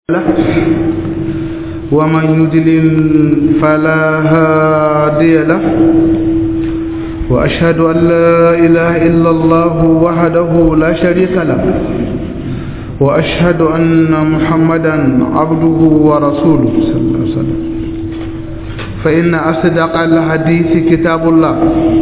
له ومن يدلل فلا هادي له وأشهد أن لا إله إلا الله وحده لا شريك له وأشهد أن محمدا عبده ورسوله صلى الله عليه وسلم فإن أصدق الحديث كتاب الله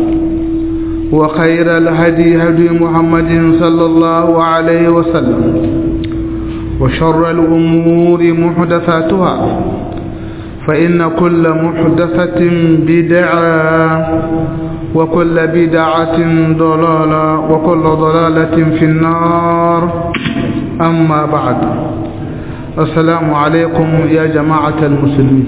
وخير الهدي هدي محمد صلى الله عليه وسلم وشر الأمور محدثاتها فإن كل محدثة بدعة وكل بدعة ضلالة وكل ضلالة في النار أما بعد السلام عليكم يا جماعة المسلمين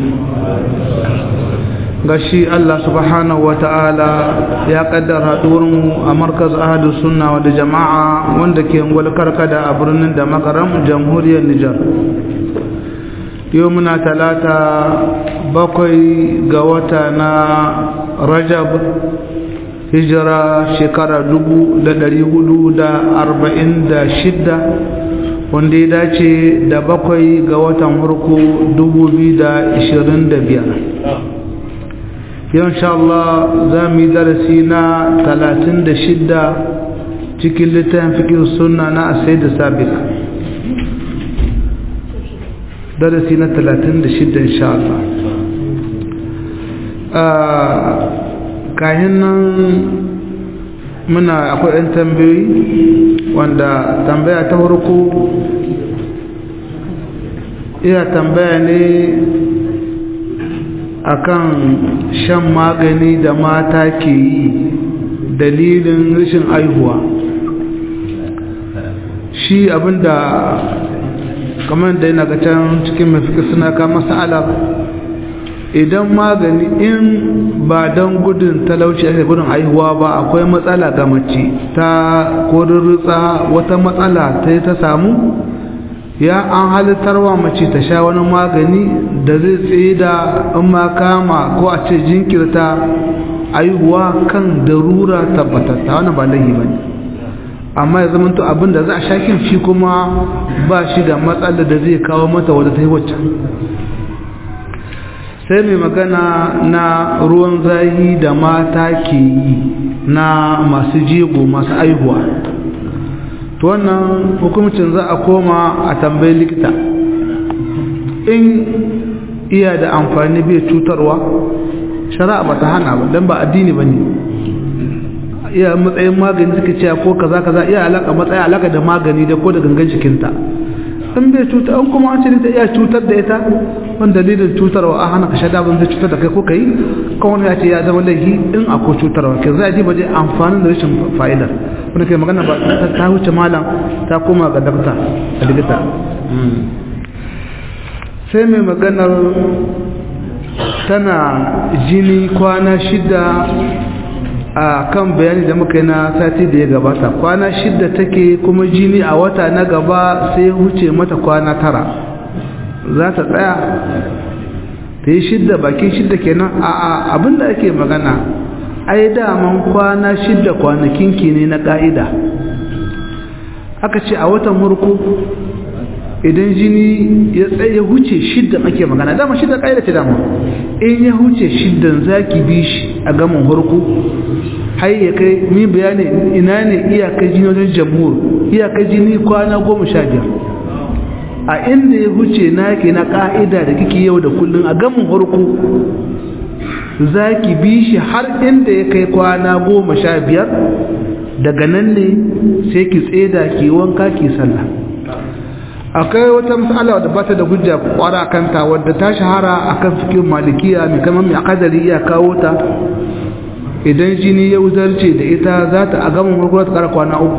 gashi Allah subhanahu wa ta'ala ya kaddara mu a markaz ahadu sunna wa da jama'a wanda ke ngwal karkada a birnin da makaram jamhuriyar Nijar yau muna talata bakwai ga wata na rajab hijira shekara dubu da dari hudu da arba'in da shidda wanda ya dace da bakwai ga watan harko dubu biyu da ishirin da biyar yau insha Allah za mu yi darasi na talatin da shidda cikin littafin fikin suna na asai da sabik darasi na talatin da shidda insha Allah kayan nan muna akwai 'yan tambayoyi wanda tambaya ta farko iya tambaya ne akan shan magani da mata ke yi dalilin rashin aihuwa shi abinda kamar da yana ga can cikin mafika suna kama sa'ala idan magani in ba don gudun talauci ake gudun aihuwa ba akwai matsala ga mace ta kodin wata matsala ta yi ta samu ya an halittarwa mace ta sha wani magani da zai tsaye da in ma kama ko a ce jinkirta aihuwa kan darura tabbatatta wani ba laihi ba ne amma ya zama abin da za a shakin shi kuma ba shi da matsala da zai kawo mata wadda ta yi waccan sai mai magana na ruwan zahi da mata ke yi na masu jego masu aihuwa to wannan hukumcin za a koma a tambayi likita in iya da amfani bai cutarwa shari'a ba ta hana ba don ba addini ba ne iya matsayin magani suka ce ko kaza kaza iya alaka matsayi alaka da magani da ko da gangan jikinta in bai cuta an kuma an ce ta iya cutar da ita wani dalilin cutarwa a hana ka shaɗa ban zai cutar da kai ko kai kawai ya ce ya zama laifi in akwai cutarwa ke za a ji ba je amfanin da rashin fa'idar wanda kai magana ba ta wuce malam ta koma ga dakta a likita sai mai maganar tana jini kwana shida a kan bayani da muka yi na sati da ya gabata kwana shida take kuma jini a wata na gaba sai wuce mata kwana tara za ta tsaya ta yi shidda bakin shidda kenan a abinda ake magana ai daman kwana shidda kwanakin ki ne na ƙa'ida aka ce a watan murku idan jini ya tsaye huce shidda ake magana dama shidda ƙa'ida ce dama in ya huce shiddan za ki bi shi a gaman harku har ya kai mi bayani ina ne iyakar jini wajen jamhur iyakar jini kwana goma sha biyar a inda ya huce naki na ƙa'ida da kike yau da kullum a gaman harku za ki bi shi har inda ya kai kwana goma sha biyar daga nan ne sai ki tseda ki wanka ki sallah akwai wata matsala da ba ta da hujja kwara kanta wadda ta shahara akan fikin malikiya mai kamar mai akadari iya kawo ta idan jini ya wuzarce da ita za ta a gaban farko ta kara kwana uku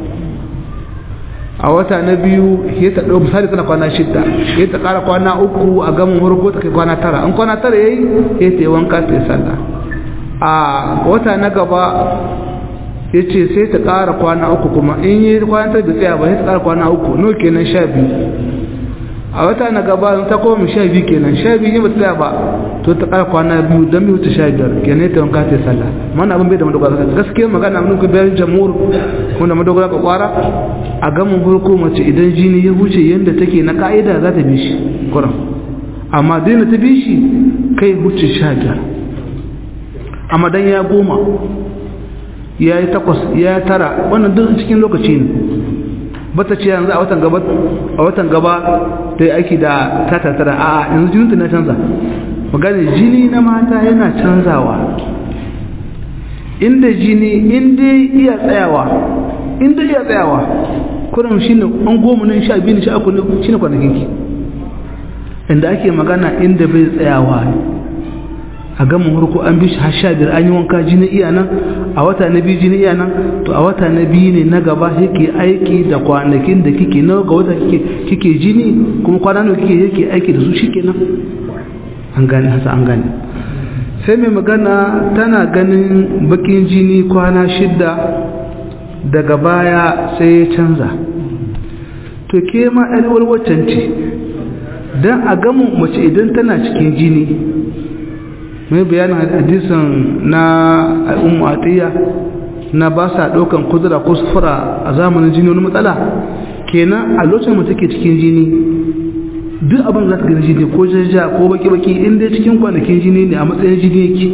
a wata na biyu ya ta ɗau misali tana kwana shidda ya ta kara kwana uku a gaban farko ta kai kwana tara an kwana tara ya yi ya ta yi wanka ta yi sallah a wata na gaba ya ce sai ta ƙara kwana uku kuma in yi kwana ta tsaya ba sai ta ƙara kwana uku no kenan sha biyu a wata na gaba ta koma sha biyu kenan sha biyu ba tsaya ba to ta ƙara kwana biyu don biyu ta sha biyar kenan ta wanka ta sallah mana abin bai da madogara gaskiya magana mun ku bayan jamhur kuma da madogara ka kwara a gamin farko mace idan jini ya huce yadda take na ka'ida za ta bi shi kuran amma daina ta bi shi kai huce sha biyar amma dan ya goma ya yi takwas ya yi tara wannan duk cikin lokaci ne bata ce yanzu a watan gaba a watan gaba ta yi aiki da tata tara a yanzu jinin na canza magana jini na mata yana canzawa inda jini inda iya tsayawa inda iya tsayawa kuran shi ne an goma nan sha biyu sha uku shi ne kwanakin ki inda ake magana inda bai tsayawa a gama harko an bi shi har sha biyar an yi wanka jini iya nan a wata na biyu jini iya nan to a wata na biyu ne na gaba yake aiki da kwanakin da kike nawa ga wata kike jini kuma kwana nawa kike yake aiki da su shikenan an gane hasa an gane sai mai magana tana ganin bakin jini kwana shidda daga baya sai ya canza to ke ma alwar waccan ce don a gamin mace idan tana cikin jini mai bayanin hadisin na al'ummu atiyya na ba sa ɗaukan kudura ko sufura a zamanin jini wani matsala kenan a lokacin mace ke cikin jini duk abin za ta gani jini ko jajja ko baki-baki inda cikin kwanakin jini ne a matsayin jini yake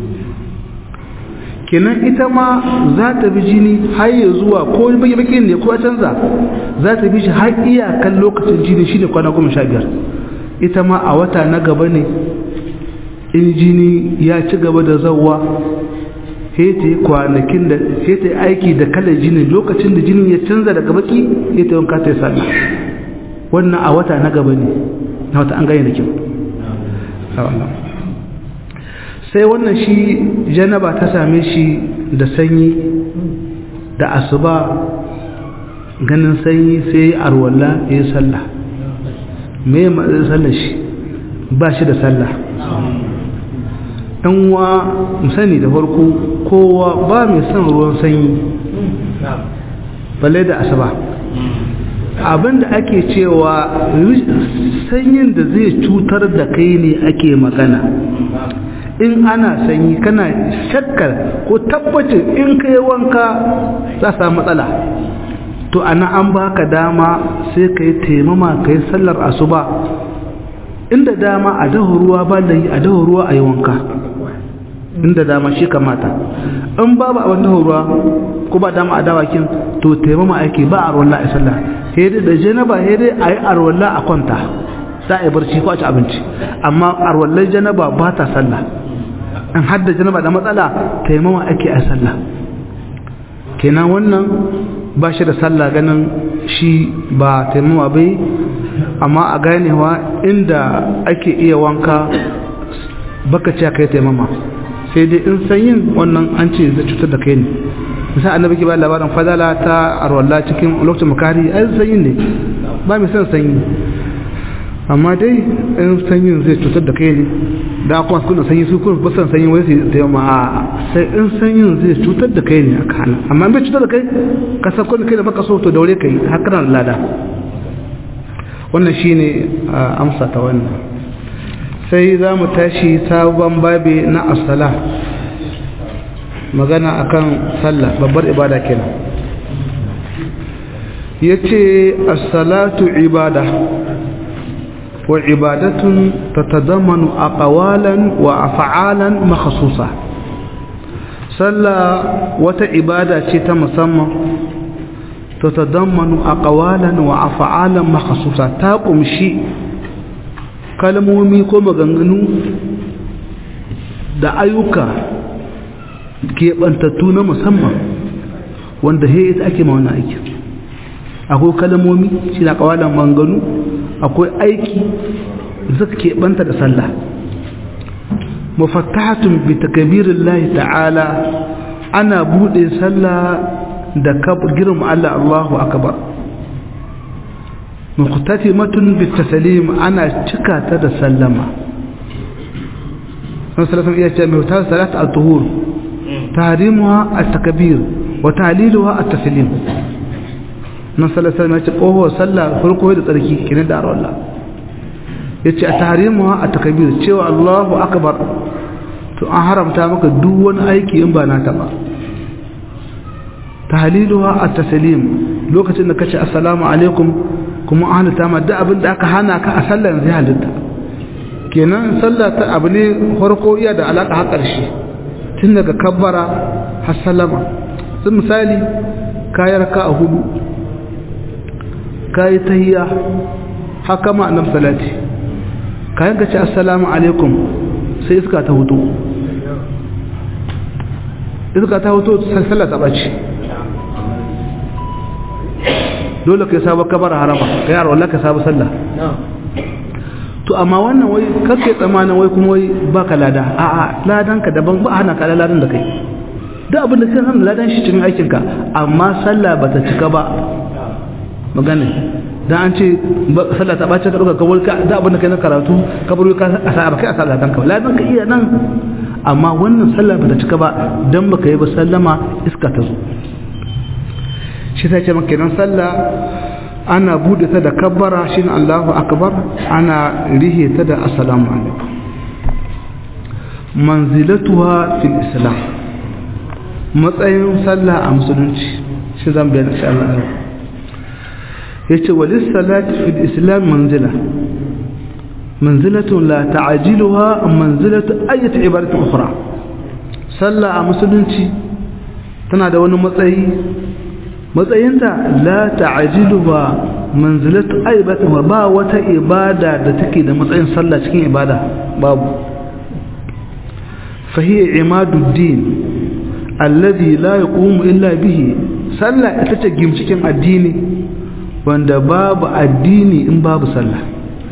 kenan ita ma za ta bi jini har ya zuwa ko baki-baki ne ko canza za ta bi shi har iyakan lokacin jini shi ne kwana goma sha biyar ita ma a wata na gaba ne in jini ya ci gaba da zauwa hete kwanakin da hete aiki da kalar jini lokacin da jinin ya canza daga baki hete wanka ta yi sallah wannan a wata na gaba ne na wata an gane da kyau sai wannan shi janaba ta same shi da sanyi da asuba ganin sanyi sai arwalla ya yi sallah me matsayin sallah shi ba shi da sallah ɗan wa musani da farko kowa ba mai son ruwan sanyi balle da asuba abinda ake cewa sanyin da zai cutar da kai ne ake magana in ana sanyi kana shakkar ko tabbacin in kai wanka za samu matsala to ana an baka dama sai ka yi taimama ka yi sallar asuba inda dama a daho ruwa ba da yi a daho ruwa a yi wanka inda dama shi kamata in babu a wani ruwa ko ba dama a dawakin to taimama ake ba a ruwan a sallah hede da janaba hede a yi arwallah a kwanta za a yi barci ko a ci abinci amma arwallar janaba ba ta sallah in hadda janaba da matsala taimama ake a sallah kenan wannan ba shi da sallah ganin shi ba taimama bai amma a ganewa inda ake iya wanka baka ce kai taimama sai dai in sanyin wannan an ce zai cutar da kai ne misali annabi ke ba labarin fadala ta arwalla cikin lokacin makari ai sanyin ne ba mai son sanyi amma dai in sanyin zai cutar da kai ne da kuma su kuna sanyi su kuma ba san sanyi wai su da yamma a sai in sanyin zai cutar da kai ne aka hana amma bai cutar da kai ka san kun kai da baka so to daure kai haka nan lada wannan shine amsa ta wannan sai za mu tashi sabon babi na asala magana akan sallah babbar ibada kenan yace as-salatu ibada wa ibadatun tatadammanu aqwalan wa af'alan makhsusa sallah wata ibada ce ta musamman tatadammanu aqwalan wa af'alan makhsusa ta kumshi kalmomi ko maganganu da ayyuka keɓantattu na musamman wanda he ita ake ma wannan aiki akwai kalmomi shi na kawalan maganganu akwai aiki zaka keɓanta da sallah mafattahatun bi takbirin lahi ta'ala ana buɗe sallah da girma Allah Allahu akbar مختتمة بالتسليم أنا تكات تسلم صلى الله عليه وسلم ثلاث الطهور تحريمها التكبير وتعليلها التسليم صلى الله عليه وسلم يقول هو صلى فرقه da tsarki kinin da Allah yace a tahrimuha a takbir cewa Allahu akbar to an haramta maka duk wani aiki in ba na ta ba tahliluha at-taslim lokacin da kace assalamu alaikum kuma an halitta ma duk abin da aka hana ka a sallar zai halitta kenan sallah ta abu ne farko iya da alaka har ƙarshe tun daga kabbara har sallama sun misali kayar ka a hudu kayi tahiyya haka ma annab salati kayan ka ce assalamu alaikum sai iska ta hutu iska ta hutu sallah ta ɓace dole ka yi sabon kabar harama ka yi arwallah ka sabon sallah to amma wannan wai kake tsamanin wai kuma wai baka lada a a ladan ka daban ba hana ka ladan da kai duk abin da kai san ladan shi cikin aikin ka amma sallah bata cika ba magana dan an ce sallah ta bace ka dauka ka wulka da abin da kai na karatu ka buru ka asa ba kai asa ladan ka ladan ka iya nan amma wannan sallah bata cika ba dan baka yi ba sallama iska ta zo shi ta ce maka nan sallah ana bude ta da kabbara shine Allahu akbar ana rihe ta da assalamu alaikum manzilatuha fil islam matsayin sallah a musulunci shi zan bayyana insha Allah yace walis salati fil islam manzila manzilatu la ta'jiluha manzilatu ayyati ibadatu ukhra sallah a musulunci tana da wani matsayi matsayinta la ta'jilu ba manzilatu aibata ba wata ibada da take da matsayin sallah cikin ibada babu fahiya imaduddin alladhi la yaqumu illa bihi sallah ita ce gimcikin addini wanda babu addini in babu sallah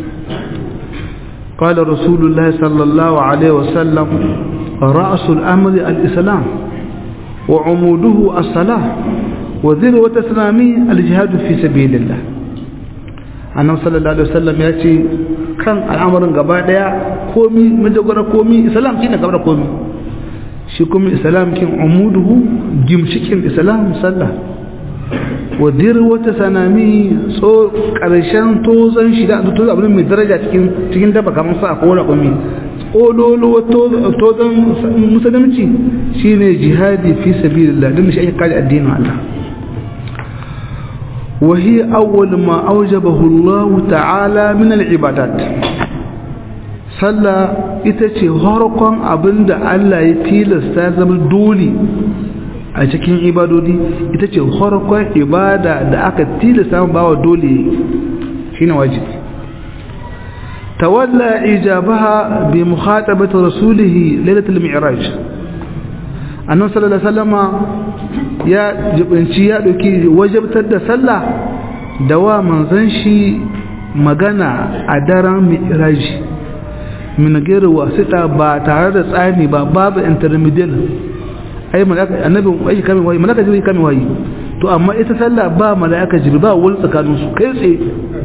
قال رسول الله صلى الله عليه وسلم رأس الأمر الإسلام وعموده الصلاة وذروة إسلامي الجهاد في سبيل الله annabi sallallahu alaihi wasallam ya ce kan al'amarin gaba daya komi majagwara komi islam shine gaba da komi shi kuma islam kin umuduhu gimshikin islam sallah wa dirwata sanami so karshen tozan shi da to abin mai daraja cikin cikin daba kamar sa ko wani komi ololo tozan musulunci shine jihadi fi sabilillah din shi ake kare addinin Allah وهي أول ما أوجبه الله تعالى من العبادات صلى itace harkon abinda Allah ya tilasta zama dole a cikin ibadodi ita ce harkon ibada da aka tilasta bawa dole shine wajibi tawalla ijabaha bi mukhatabati rasulih lailatul mi'raj annabi sallallahu alaihi wasallama ya jibinci ya ɗauki wajabtar da sallah da wa manzan shi magana a daren mi'raji min gairu wasita ba tare da tsani ba babu intermediate ai malaka annabi ai kamin wayi malaka jibril kamin wayi to amma ita sallah ba malaka jibril ba wani tsakanin su kai tsaye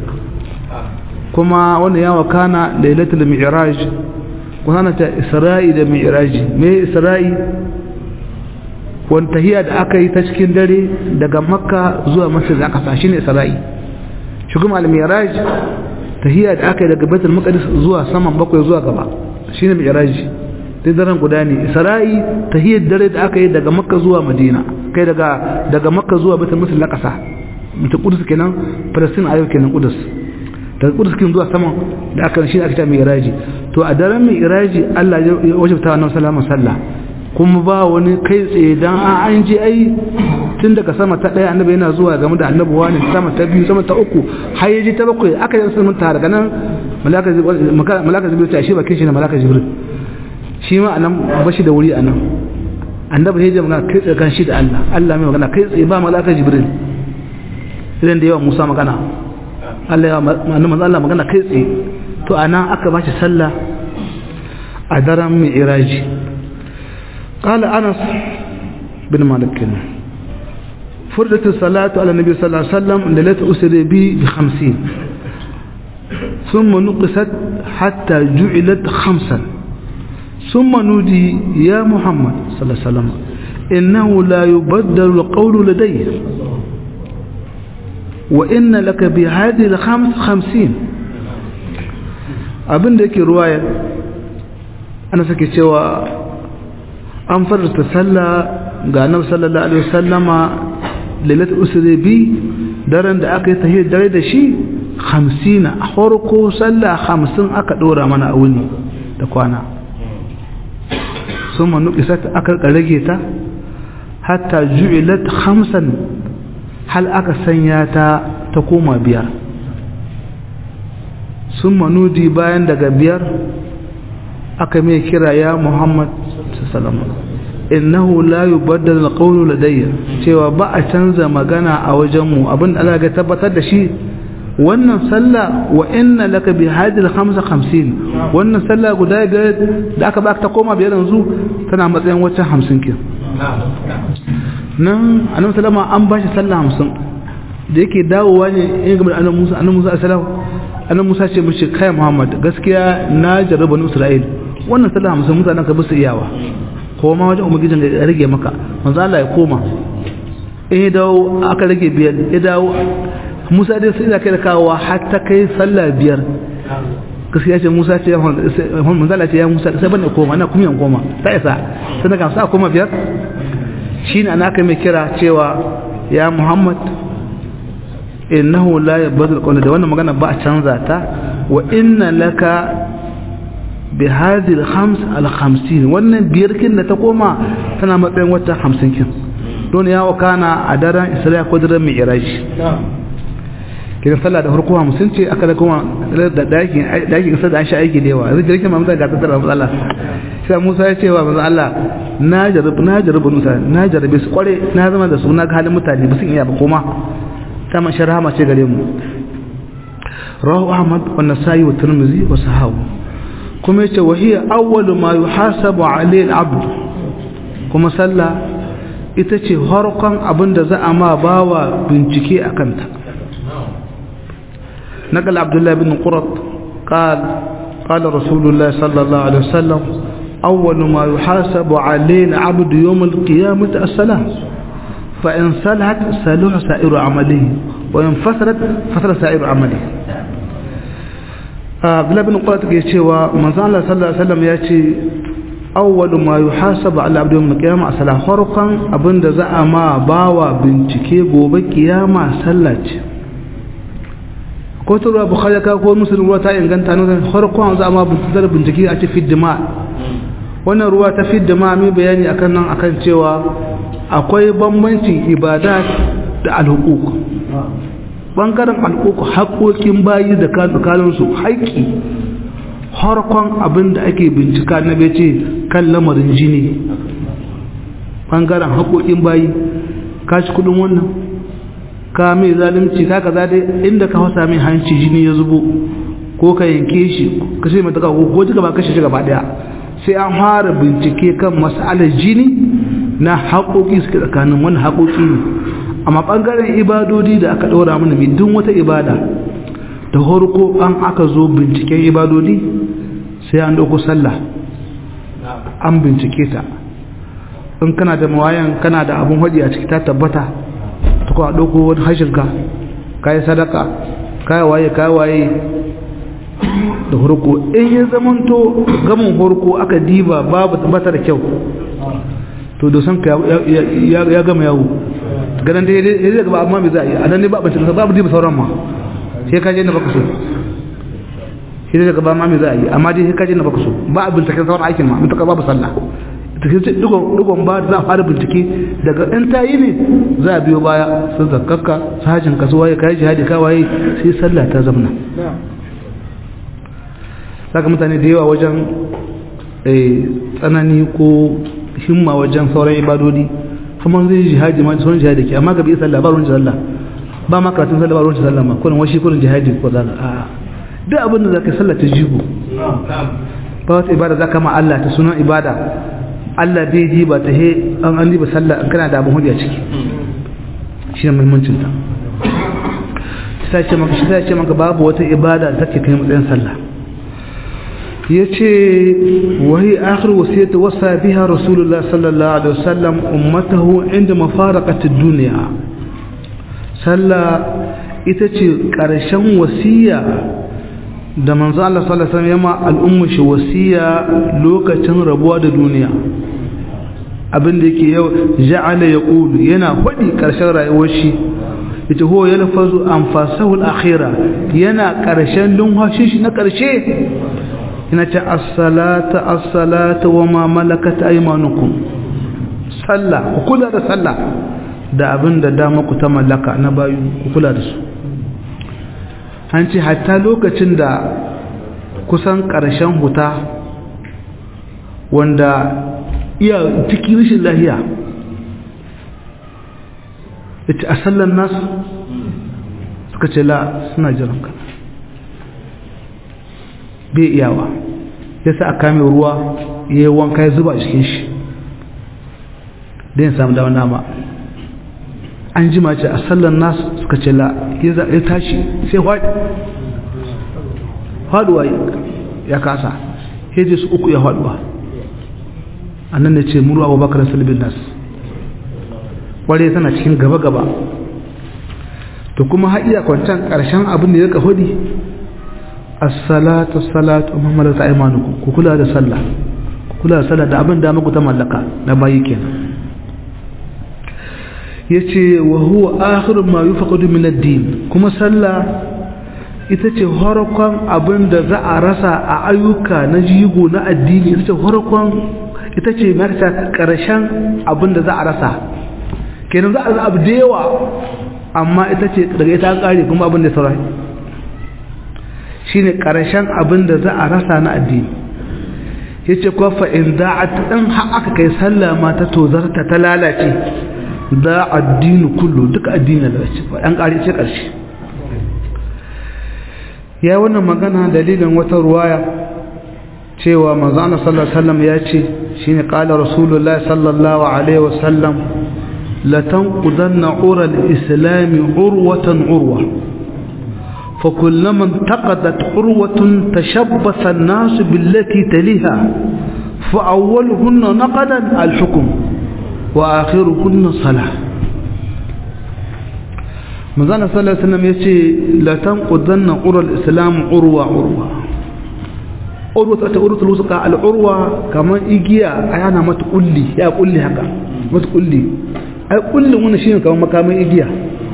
kuma wannan ya wakana lailatul mi'raj kuma ta isra'i da mi'raji me isra'i wani tahiya da aka yi ta cikin dare daga makka zuwa masjid al-aqsa shine isra'i shi kuma al-mi'raj tahiya da aka yi daga baitul maqdis zuwa saman bakwai zuwa gaba shine mi'raj dai daren guda ne isra'i tahiyar dare da aka yi daga makka zuwa madina kai daga daga makka zuwa baitul maqdis al-aqsa mutum kudus kenan palestine ayo kenan kudus daga kudus kin zuwa saman da aka shi aka ta mi'raji to a daren mi'raji Allah ya wajabta wannan salamun sallah kuma ba wani kai tsaye dan an ji ai tun daga sama ta ɗaya annabi yana zuwa game da annabi wani sama ta biyu sama ta uku har yaji ta bakwai aka yi sun ta daga nan malaka jibril ta shi bakin shi na malaka jibril shi ma anan bashi da wuri anan annabi ya ji magana kai tsaye kan shi da Allah Allah mai magana kai tsaye ba malaka jibril idan da yawa Musa magana Allah ya annabi Allah magana kai tsaye to anan aka bashi sallah a daren mi'raji قال أنس بن مالك فردت الصلاة على النبي صلى الله عليه وسلم ليلة أسري بي بخمسين ثم نقصت حتى جعلت خمسا ثم نودي يا محمد صلى الله عليه وسلم إنه لا يبدل القول لدي وإن لك بهذه الخمس خمسين abin da yake ruwaya ana sake cewa an farta sallah ga annabi sallallahu alaihi wasallama lailatul usri bi daren da aka yi tahiyar dare da shi 50 a farko sallah 50 aka dora mana a wuni da kwana sun manu isat aka rage ta hatta ju'ilat khamsan hal aka sanya ta ta koma biyar sun manudi bayan daga biyar aka mai kira ya muhammad sallallahu innahu la yubaddal alqawlu ladayya cewa ba a canza magana a wajenmu abin Allah ga tabbatar da shi wannan sallah wa inna laka bi hadil 55 wannan sallah guda biyar da aka baka ta koma biyar yanzu tana matsayin wacce 50 kin nan annabi sallama an bashi sallah 50 da yake dawowa ne in ga annabi Musa annabi Musa sallallahu annabi Musa ce mishi kai Muhammad gaskiya na jarraba ni Isra'il wannan sallah 50 mutanen ka bisu iyawa ko ma wajen umugijin da rage maka manzo Allah ya koma in ya dawo aka rage biyar ya dawo Musa dai sai da kai da kawowa har ta kai sallah biyar gaskiya ce Musa ce manzo Allah ce ya Musa sai ban koma ina kuma yan koma ta isa sai daga sa koma biyar shine ana kai mai kira cewa ya Muhammad innahu la yabdul qawla da wannan magana ba a canza ta wa inna laka bi hadhihi al-khams al-50 wannan biyar kin da ta koma tana matsayin wata 50 kin don ya wakana a daren Isra'a ko daren Mi'raj kiran sallah da farko 50 ce aka da kuma da dakin dakin isa da an sha aiki da yawa zai jirkin mamta ga tattara Allah sai Musa ya ce wa manzo Allah na jarabu na jarabu Musa na jarabe su kware na zama da su na ga halin mutane ba sun iya ba koma ta man sharhama ce gare mu rawahu Ahmad wa Nasa'i wa Tirmidhi wa sahabu kuma yace wa hiya awwalu ma yuhasabu alayhi al-abd kuma sallah ita ce harkon abinda za a ma bawa bincike akan ta نقل عبد الله بن قرط قال قال رسول الله صلى الله عليه وسلم أول ما يحاسب عليه العبد يوم القيامة الصلاة فإن صلحت صلح سائر عمله وإن فسرت فسر سائر عمله عبد الله بن قرط يقول من صلى الله عليه وسلم يأتي أول ما يحاسب على عبد يوم القيامة الصلاة فرقا أبن زعما ما باوا بنتكي gobe kiyama sallah ce ko ta ruwa bukhari ka ko muslim ruwa ta inganta nan farkon za ma bincike bincike a ce fiddima wannan ruwa ta fiddima mai bayani akan nan akan cewa akwai bambancin ibada da alhuquq bangaren alhuquq haƙoƙin bayi da kanun su haƙi harkon abin da ake bincika na ce kan lamarin jini bangaren haƙoƙin bayi kashi kudin wannan ka mai zalunci ka kaza dai inda ka hausa mai hanci jini ya zubo ko ka yanke shi ka ce mata ko ko duka ba kashe shi gaba daya sai an fara bincike kan mas'alar jini na haƙoƙi suke tsakanin wani haƙoƙi ne amma ɓangaren ibadodi da aka ɗora mana mai duk wata ibada da horko an aka zo binciken ibadodi sai an ɗauko sallah an bincike ta in kana da mawayan kana da abun haɗi a ciki ta tabbata ta kuwa ɗauko wani hashinka ka yi sadaka ka waye ka waye da horko in ya zamanto gamin horko aka diba babu bata da kyau to dosan ka ya gama yawo ganin da ya zai gaba amma mai za a yi a nan ne ba abinci babu diba sauran ma sai ka je na baka so shi zai gaba ma mai za a yi amma dai sai ka je na baka so ba a binciken sauran aikin ma mutaka babu sallah ta ce dugon ba za a fara bincike daga in ta yi ne za a biyo baya sun zakakka su hajjin kasuwa ya kayi jihadi kawaye sai sallah ta zamna saka mutane da yawa wajen tsanani ko himma wajen sauran ibadodi kuma zai jihadi ma sauran jihadi ke amma gabi sallah ba ruwan sallah ba ma karatun sallah ba ruwan sallah ma kullum washi kullum jihadi ko zaka a duk abin da zaka sallah ta jigo ba wata ibada zaka ma Allah ta sunan ibada Allah bai ji ba ta he an an ba sallah an kana da abin hujja ciki shi ne muhimmancin ta sai ce maka sai ce maka babu wata ibada da take kai matsayin sallah yace wahi akhir wasiyatu wasa biha rasulullah sallallahu alaihi wasallam ummatahu inda mafaraqati dunya sallah ita ce karshen wasiya da manzo Allah sallallahu alaihi wasallam yama al'ummu shi wasiya lokacin rabuwa da duniya abin da yake yau ja'ala yaqulu yana fadi karshen rayuwar shi yace huwa yalfazu anfasahu al-akhira yana karshen lumhashin shi na karshe yana ce as-salata as-salata wa ma malakat aymanukum sallah ku kula da sallah da abin da dama ku ta mallaka na bayu ku kula da su an ce hatta lokacin da kusan ƙarshen huta wanda iya cikin rashin lahiya ita a sallan nasu suka ce la suna jiran ka bai iyawa ya sa a kame ruwa ya yi wanka ya zuba a cikin shi don samu dawa nama an jima ce a sallan nasu suka ce la ya tashi sai haɗi haɗuwa ya kasa ya je su uku ya haɗuwa a nan da ce muru abubakar salibin nasu ware tana cikin gaba-gaba to kuma haɗiya kwancan ƙarshen abin da ya ka hudi as-salatu salatu muhammadu ta aimanuku ku kula da sallah ku kula da sallah da abin da muku ta mallaka na bayi kenan yace wa huwa akhiru ma yufaqadu min ad-din kuma sallah ita ce harkon abin da za a rasa a ayyuka na jigo na addini ita ce harkon ita ce marta karshen abin da za a rasa kenan za a rasa abu da yawa amma ita ce daga ita an kare kuma abin da saurayi shine karshen abin da za a rasa na addini yace ko fa in da'at dan har aka kai sallah ma ta tozarta ta lalace da addini kullu duka addini da shi an kare ce karshe ya wannan magana dalilin wata ruwaya cewa manzo Allah sallallahu alaihi wasallam ya ce shine qala rasulullahi sallallahu alaihi wasallam la tanqudanna ura al-islam urwatan urwa فكلما انتقدت عروة تشبث الناس بالتي تليها فأولهن نقدا الحكم وآخرهن صلاة مزانا صلى الله عليه وسلم يشي لا تنقضن عرى الإسلام عروة عروة عروة عروة الوسقى العروة كما إجيا أنا ما تقول لي يا قول لي هكا ما تقول لي أي قول لي وانا شيء كما كما إجيا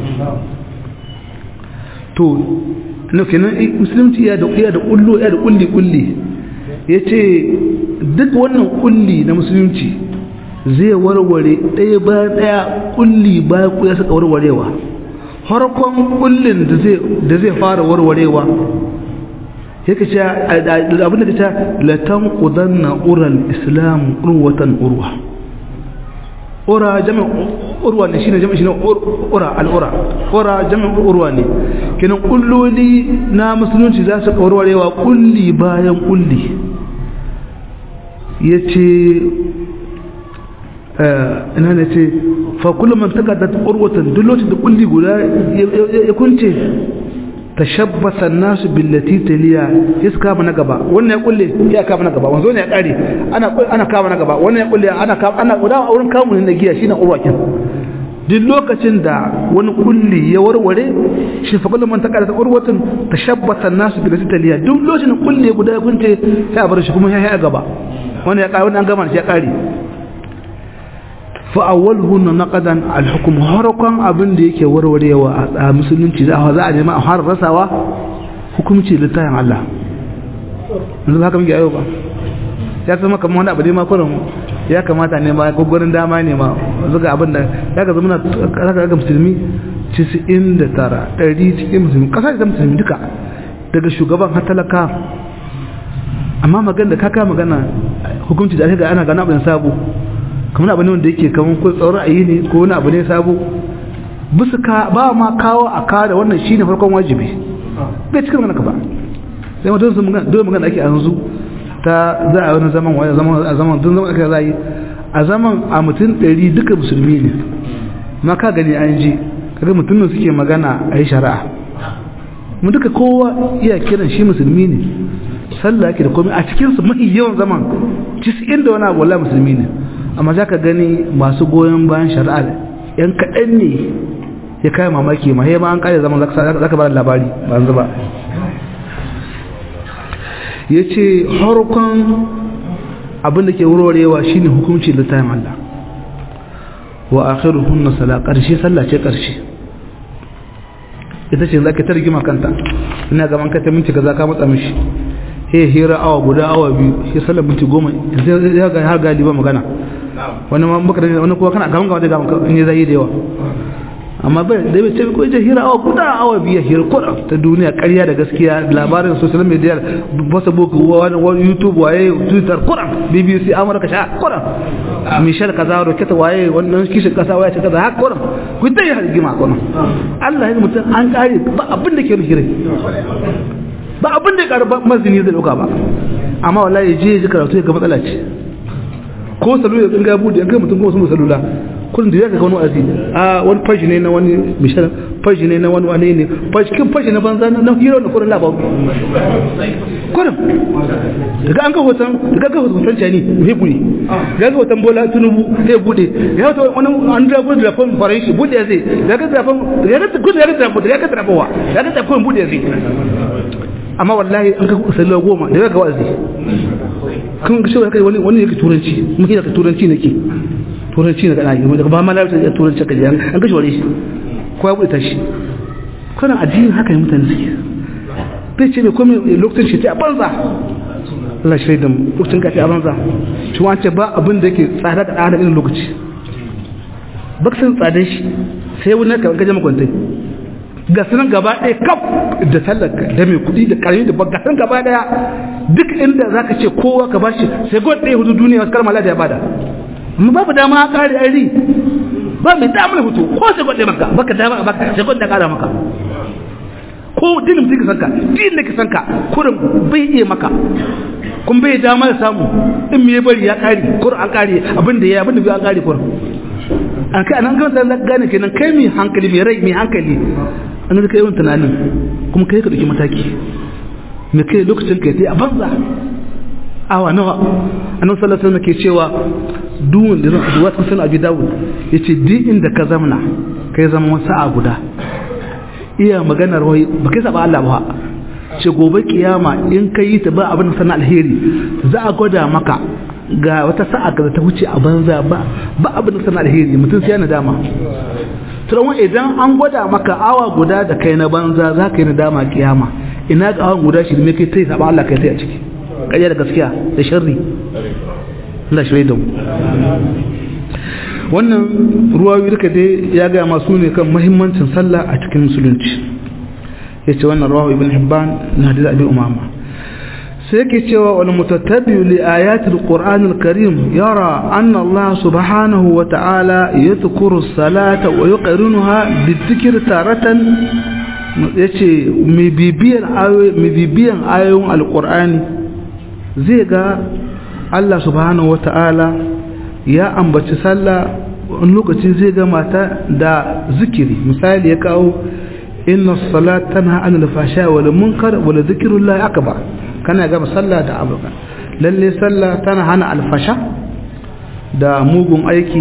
to na kenan musulunci ya da iya da kullu ya da kulli kulli yace duk wannan kulli na musulunci zai warware ɗaya bayan ɗaya kulli bayan ku ya saka warwarewa harkon kullin da zai da zai fara warwarewa yake ce abin da ta latan qudanna ural islam urwatan urwa ura jami'in urwa ne shine jami'in shine ura al'ura ura jami'in urwa ne kenan kulloli na musulunci za su kawarwarewa kulli bayan kulli yace ina ne ce fa kullum man takaddat urwatan duk lokacin da kulli guda ya kunce tashabbasa nasu billati taliya ya kama na gaba wannan ya kulle ya kama na gaba wanzo ne ya kare ana ana kama na gaba wannan ya kulle ana kama ana guda wurin kamun na giya shine urwakin duk lokacin da wani kulli ya warware shi fa kullum man takaddat urwatan tashabbasa nasu billati taliya duk lokacin da kulli guda ya kunce ya bar shi kuma ya ya gaba wannan ya kare wannan an gama shi ya kare fa'awalhunna naqadan al-hukm harakan abin da yake warwarewa a musulunci za a nema a har rasawa hukunci littafin Allah yanzu haka muke ayo ba ya zama kamar wani abu ne ma kurin ya kamata ne ma ko gurin dama ne ma zuga abin da ya ga zama zaka ga musulmi 99 100 cikin musulmi kasa da musulmi duka daga shugaban har talaka amma magana da kaka magana hukunci da aka ga ana gana abin sabo kamar abu ne wanda yake kamar ko tsawon ra'ayi ne ko wani abu ne sabo bisa ka ba ma kawo a kawo da wannan shine farkon wajibi bai cikin magana ka ba sai ma dole magana dole magana ake a yanzu ta za a wani zaman wani zaman a zaman dun zaman aka zai a zaman a mutum ɗari duka musulmi ne ma ka gani an ji kaga mutum suke magana a yi shari'a mu duka kowa iya kiran shi musulmi ne sallah yake da komai a cikinsu mafi yawan zaman cisin da wani abu wallahi musulmi ne amma za ka gani masu goyon bayan shari'a yan kaɗan ne ya kai mamaki ma ma an ƙare zaman za ka ba labari ba yanzu ba ya ce harkon abin da ke wurorewa shine hukunci littafin Allah wa akhiruhunna sala karshe sallah ce karshe ita ce zaka ta rigima kanta ina gaban ka ta minti kaza ka matsa mishi he hira awa guda awa biyu he sallar minti goma sai ya ga har galiba magana wani ma baka da wani kuma kana gaban gaban da gaban in ya zai da yawa amma bai da bai ce ko je hira awa guda awa biyu hira ko ta duniya ƙarya da gaskiya labarin social media facebook wani wani youtube waye twitter kuran bbc amurka sha kuran michel kaza roketa waye wannan kishin kasa waye kaza ha kuran ku dai har gima kuran Allah ya mutum an kare ba abin da ke hira ba abin da ya karu mazini zai dauka ba amma wallahi je ji karatu ga matsala ce ko salula in ga bude an kai mutum ko sun salula kullum da ya ga wani azi a wani fashi ne na wani mishan fashi ne na wani wani ne fashi kin fashi na banza na hero na kullum labaru kullum daga an ga hoton daga ga hoton cani sai bude daga ga hoton bola tunubu sai bude ya hoton wani an da gudu da fon farai shi bude zai daga da fon daga da gudu daga da bude daga da bawa daga da fon bude zai amma wallahi an ga sallah goma daga ga wazi kun ga shi wani wani yake turanci muke da turanci nake turanci na kana yi daga ba ma lafiya da turanci ka jiyan an kashe wale shi ko ya buɗe shi kana addinin haka ne mutane suke bai ce mai komai lokacin shi ta a banza Allah shi da lokacin ka ta a banza shi wance ba abin da yake tsada da ɗan irin lokaci baksan tsadar shi sai wani ka gaje makwantai ga sunan gaba ɗaya kaf da talaka da mai kuɗi da ƙarami da ga sunan gaba ɗaya duk inda za ka ce kowa ka bashi sai gwad ɗaya hudu duniya wasu karmala da ya bada amma babu dama a ƙari ari ba mai damar hutu ko sai gwad ɗaya maka baka dama a baka sai gwad da ƙara maka ko dinin mutum ka sanka dinin da ka sanka kurin bai iya maka kun bai dama da samu in me bari ya ƙari kurin an ƙari abin da ya abin da bai an ƙari kurin an kai anan kan da gane kenan kai mai hankali mai rai mai hankali an da kai yawan tunanin kuma kai ka dauki mataki me kai lokacin kai sai a banza awa nawa annabi sallallahu alaihi wasallam ke cewa duwun da zan duwa sun abi dawud yace duk inda ka zamna kai zama sa'a guda iya maganar wai ba kai saba Allah ba ce gobe kiyama in kai yi ta ba abin da sana alheri za a gwada maka ga wata sa'a ka ta wuce a banza ba ba abin da sana alheri mutum sai yana dama turan idan an gwada maka awa guda da kai na banza za ka yi na dama kiyama ina ga awan guda shi ne kai tai saba Allah kai tai a ciki ƙarya da gaskiya da sharri Allah shi da mu wannan ruwayoyi duka dai ya ga masu ne kan muhimmancin sallah a cikin musulunci yace wannan rawahu ibn hibban na hadisi abi umama sai yake cewa wal mutatabi li ayati alquran alkarim yara anna allah subhanahu wa ta'ala yadhkuru as-salata wa yuqrinuha bidhikri taratan yace mai bibiyan ayoyi mai bibiyan ayoyin alqur'ani zai ga Allah subhanahu wa ta'ala ya ambaci sallah wani lokaci zai ga mata da zikiri misali ya kawo inna salat tana an alfasha wal munkar wal zikrullah akbar kana ga sallah da abuka lalle sallah tana hana alfasha da mugun aiki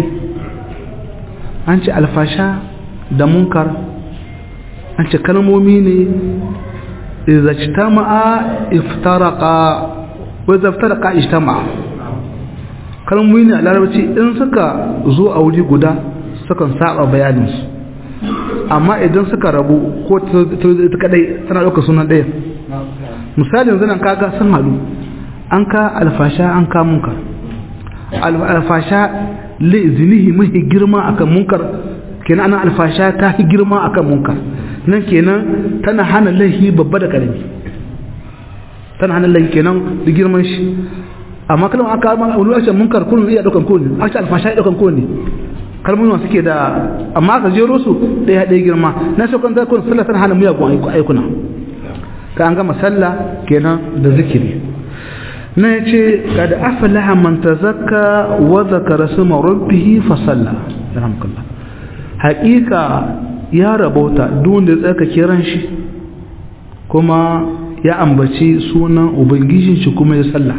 an ce alfasha da munkar an ce kalmomi ne idza ijtama'a iftaraqa wa idza iftaraqa ijtama'a kalmomi ne a larabci in suka zo a wuri guda sukan saba bayaninsu amma idan suka rabu ko ta kadai tana ɗauka sunan ɗaya misali yanzu nan kaga sun haɗu an ka alfasha an ka munkar alfasha zinihi mahi girma akan munkar kenan ana alfasha ta fi girma akan munkar nan kenan tana hana laihi babba da ƙarami tana hana laihi kenan da girman shi amma kalmar aka ma wani wace munkar kullum iya daukan kowane aka alfasha ya daukan kowane kalmomin suke da amma aka jero su ɗaya ɗaya girma na shi kan zakon sallah tana hana miyagun aikuna ka an gama sallah kenan da zikiri na ya ce kada afalaha man tazakka wa zakara suma rabbihi fa salla alhamdulillah haƙiƙa ya rabauta duk wanda ya tsaka kiran shi kuma ya ambaci sunan ubangijin shi kuma ya sallah